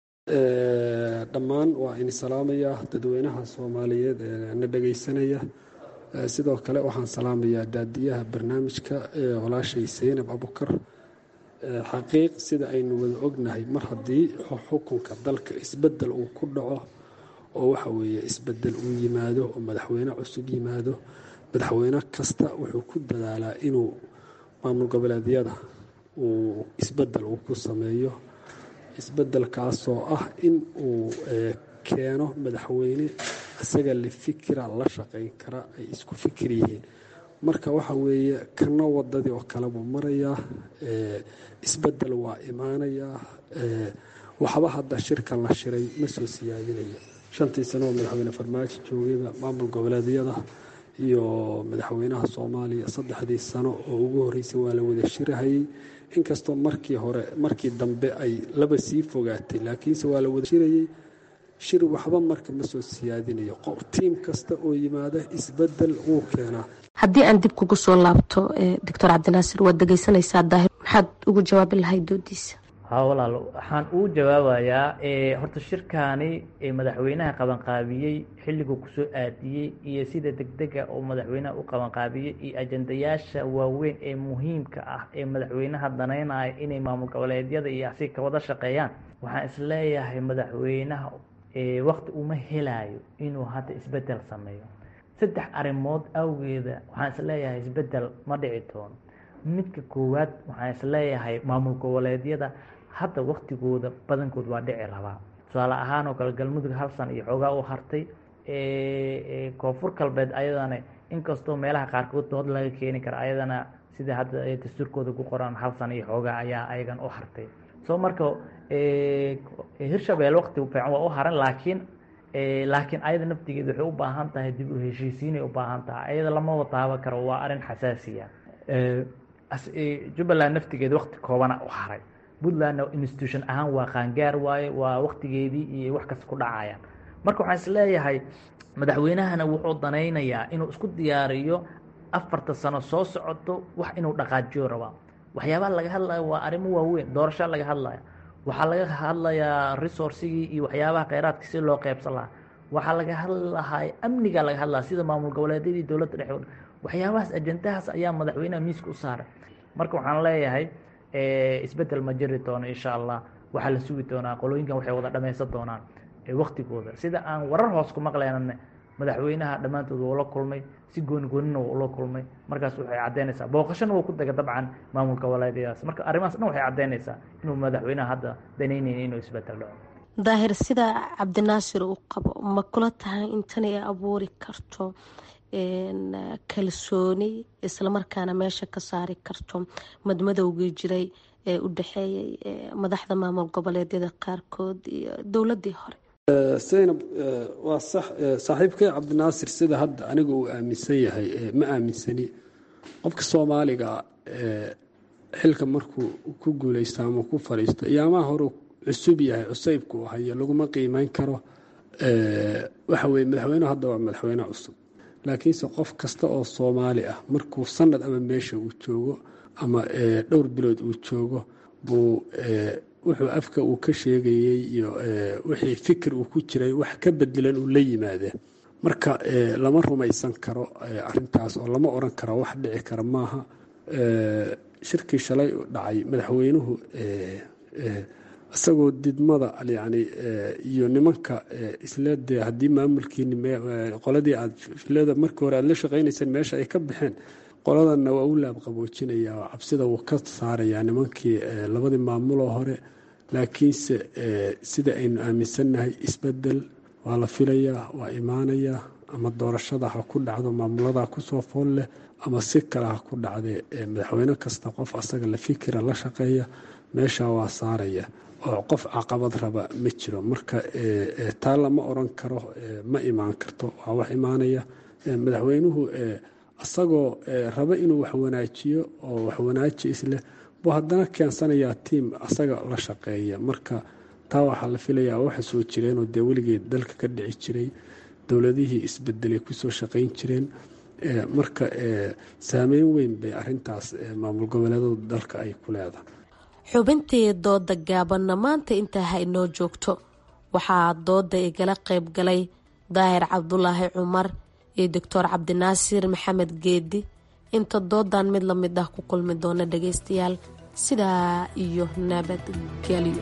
dhammaan waa ini salaamayaa dadweynaha soomaaliyeed ee na dhegeysanaya sidoo kale waxaan salaamayaa daadiyaha barnaamijka walaashay seynab abukar xaqiiq sida aynu wada ognahay mar haddii xukunka dalka isbedel uu ku dhaco oo waxa weeye isbedel uu yimaado oo madaxweyne cusub yimaado madaxweyne kasta wuxuu ku dadaalaa inuu maamul goboleedyada uu isbedel uu ku sameeyo isbedelkaasoo ah in uu keeno madaxweyne isaga la fikira la shaqeyn kara ay isku fikir yihiin marka waxa weeye kana wadadii oo kale buu marayaa isbedel waa imaanayaa waxba hadda shirkan la shiray ma soo siyaadinayo shantii sano oo madaxweyne farmaajo joogayba maamul goboleedyada iyo madaxweynaha soomaaliya saddexdii sano oo ugu horreysay waa la wada shirahayay inkastoo markii hore markii dambe ay laba sii fogaatay laakiinse waa la wada shirayay shir waxba marka ma soo siyaadinayo tiim kasta oo yimaada isbedel wuu keenaa haddii aan dib kugu soo laabto doctor cabdinaasir waad dhegeysanaysaa daahir maxaad ugu jawaabi lahayd doodiisa ha walaal waxaan uu jawaabayaa horta shirkaani madaxweynaha qabanqaabiyey xilliguu kusoo aadiyey iyo sida degdega oo madaxweynaha u qabanqaabiyey iyo ajandayaasha waaweyn ee muhiimka ah ee madaxweynaha danaynaya inay maamul goboleedyada iyo asi ka wada shaqeeyaan waxaan isleeyahay madaxweynaha wakti uma helayo inuu hadda isbedel sameeyo saddex arrimood awgeeda waxaan isleeyahay isbedel ma dhici doono midka koowaad waxaan isleeyahay maamul goboleedyada hadda waktigooda badankood waa dhici rabaa tusaale ahaan oo kale galmudug hal san iyo xoogaa u hartay koonfur galbeed ayadana inkastoo meelaha qaarkood dood laga keeni kara ayadana sida hadda dastuurkooda ku qoran hal san iyo xoogaa ayaa ayagan u hartay soo marka hirshabelle wakti fiican waa u haran laakiin laakiin ayada naftigeeda waxay u baahan tahay dib u heshiisiinay u baahan tahay ayada lama wataaba karo waa arrin xasaasiya jubbaland naftigeeda wakti koobana u haray puntlandna institution ahaan waa qaangaar waaye waa waktigeedii iyo wax kasta ku dhacayaan marka waxaan isleeyahay madaxweynahana wuxuu danaynayaa inuu isku diyaariyo afarta sano soo socoto wax inuu dhaqaajiyo rabaa waxyaabaha laga hadlayo waa arrimo waaweyn doorasho laga hadlaya waxaa laga hadlayaa resourcigii iyo waxyaabaha kheyraadka si loo qeybsan lahaa waxaa laga hadlahay amniga laga hadlaya sida maamul goboleedyadii dowladda dhexe waxyaabahaas ajandahaas ayaa madaxweynaha miiska u saaray marka waxaan leeyahay isbedel ma jiri doono insha allah waxaa la sugi doonaa qolooyinkan waxay wada dhameysan doonaan waktigooda sida aan warar hoos ku maqleynane madaxweynaha dhammaantood wuu la kulmay si gooni goonina wuu ula kulmay markaas waxay caddeynaysaa booqashana wuu ku dega dabcan maamul goboleedyadaas marka arrimahaas dhan waxay caddeynaysaa inuu madaxweynaha hadda danaynayn inuu isbedel dhaco daahir sida cabdinaasir uu qabo ma kula tahay intan ay abuuri karto kalsooni islamarkaana meesha ka saari karto madmadowgii jiray ee u dhexeeyay madaxda maamul goboleedyada qaarkood iyo dowladii hore saynab waa sax saaxiibkay cabdinaasir sida hadda aniga uu aaminsan yahay ma aaminsani qofka soomaaliga xilka markuu ku guuleysto ama ku fadhiisto iyaamaha hore cusub yahay cusaybku u hayo laguma qiimeyn karo waxa weye madaxweynuhu hadda waa madaxweyne cusub laakiinse qof kasta oo soomaali ah markuu sanad ama meesha uu joogo ama dhowr bilood uu joogo buu wuxuu afka uu ka sheegayey iyo wixii fikir uu ku jiray wax ka bedelan uu la yimaadee marka lama rumaysan karo arintaas oo lama oran karo wax dhici kara maaha shirkii shalay dhacay madaxweynuhu isagoo didmada yani iyo nimanka isle dee haddii maamulkiini qoladii aad filada markii hore aad la shaqaynayseen meesha ay ka baxeen qoladanna waa u laabqaboojinaya oo cabsida wuu ka saarayaa nimankii labadii maamuloo hore laakiinse sida aynu aaminsannahay isbedel waa la filayaa waa imaanayaa ama doorashada ha ku dhacdo maamulada kusoo fool leh ama si kale ha ku dhacdee madaxweyne kasta qof asaga la fikira la shaqeeya meesha waa saaraya oo qof caqabad raba ma jiro marka taa lama oran karo ma imaan karto waa wax imaanaya madaxweynuhu isagoo raba inuu wax wanaajiyo oo wax wanaaji isleh buu haddana keensanayaa tiim asaga la shaqeeya marka taa waxaa la filayaa waxa soo jireenoo dee weligeed dalka ka dhici jiray dowladihii isbedelay kusoo shaqayn jireen marka saameyn weyn bay arintaas maamul goboleedada dalka ay ku leedahay xubintii dooda gaabanna maanta intaa ha inoo joogto waxaa dooda igala qayb galay daahir cabdulaahi cumar iyo doctor cabdinaasiir maxamed geedi inta doodan mid la mid ah ku kulmi doona dhageystayaal sidaa iyo nabadgelyo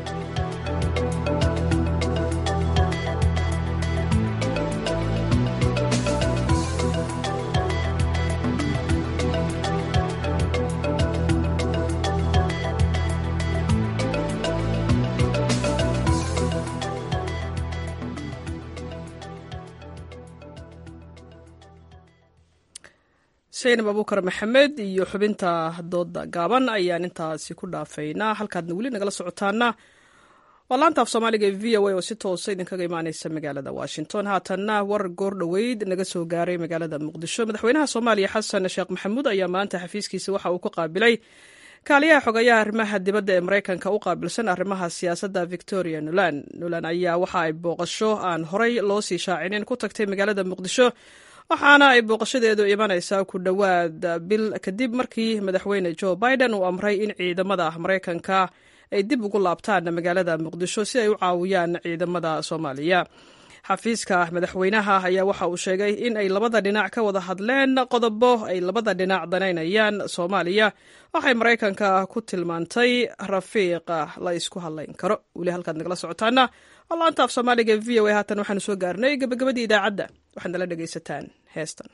saynab abuukar maxamed iyo xubinta dooda gaaban ayaan intaasi ku dhaafaynaa halkaadna weli nagala socotaana waa laanta af soomaaliga ee v o a oo si toosa idinkaga imaaneysa magaalada washington haatanna war goor dhoweyd naga soo gaaray magaalada muqdisho madaxweynaha soomaaliya xasan sheekh maxamuud ayaa maanta xafiiskiisa waxa uu ku qaabilay kaaliyaha xogayaha arrimaha dibadda ee maraykanka u qaabilsan arrimaha siyaasadda victoria nulan nulan ayaa waxa ay booqasho aan horay loo sii shaacinin ku tagtay magaalada muqdisho waxaana ay booqashadeedu imanaysaa ku dhowaad bil kadib markii madaxweyne joe biden uu amray in ciidamada maraykanka ay dib ugu laabtaan magaalada muqdisho si ay u caawiyaan ciidamada soomaaliya xafiiska madaxweynaha ayaa waxa uu sheegay in ay labada dhinac ka wada hadleen qodobo ay labada dhinac danaynayaan soomaaliya waxay maraykanka ku tilmaantay rafiiq la isku hadlayn karo weli halkaad nagala socotaana laanta af soomaaliga v o a haatan waxaanu soo gaarnay gabagabadii idaacadda waxaad nala dhegaysataan heestan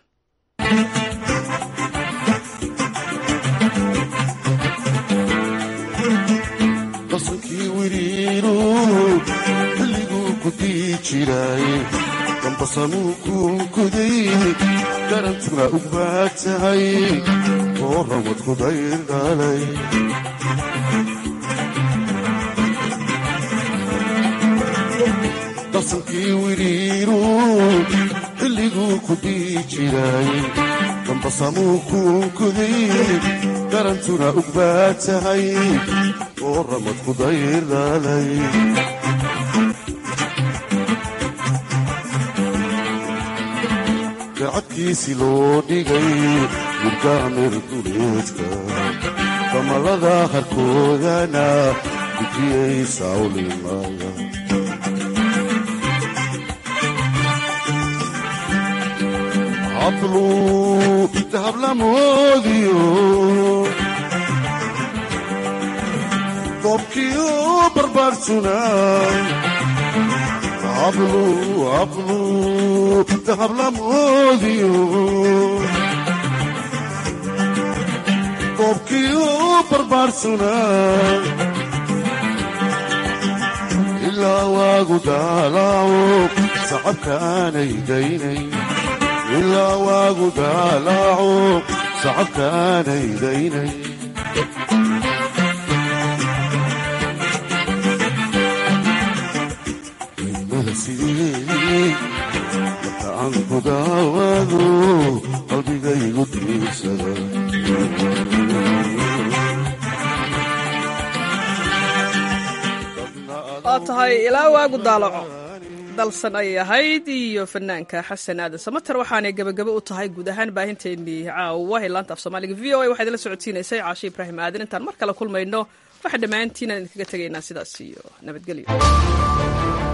qasankii wiriiru xilliguu ku dii jiray dambasamuu kuunkuday garantuna u baad tahay oo rawad kudayr dhalay qasankii wiriiru xilliguu ku dii jiray dambasamuu kuunkuday garantuna u baad tahay oo ramad kudayr dhalay gacadkiisi loo dhigay murgaamir duleedka damalada harkoodana gudiyay sawlimaya hablu dahablamoodiyo dobkiyo barbaarsunay hablu hablu dahablamoodiyo dobkiyo barbaarsunay ilaa waagu daalaaco sacabkaanay daynay ilaa waagu daalaaco sacabkaanay daynay marka aan ku daawado qalbigaygu diirsada waa tahay ilaa waagu daalaco dalsan ayay ahayd iyo fanaanka xasan aadan samater waxaanay gebagabo u tahay guud ahaan baahinteennii caawa ee laanta af soomaaliga v o a waxaa idinla socodsiinaysay caashe ibraahim aadan intaan mar kale kulmayno waxaa dhammaantiin aan idinkaga tegaynaa sidaas iyo nabadgelyo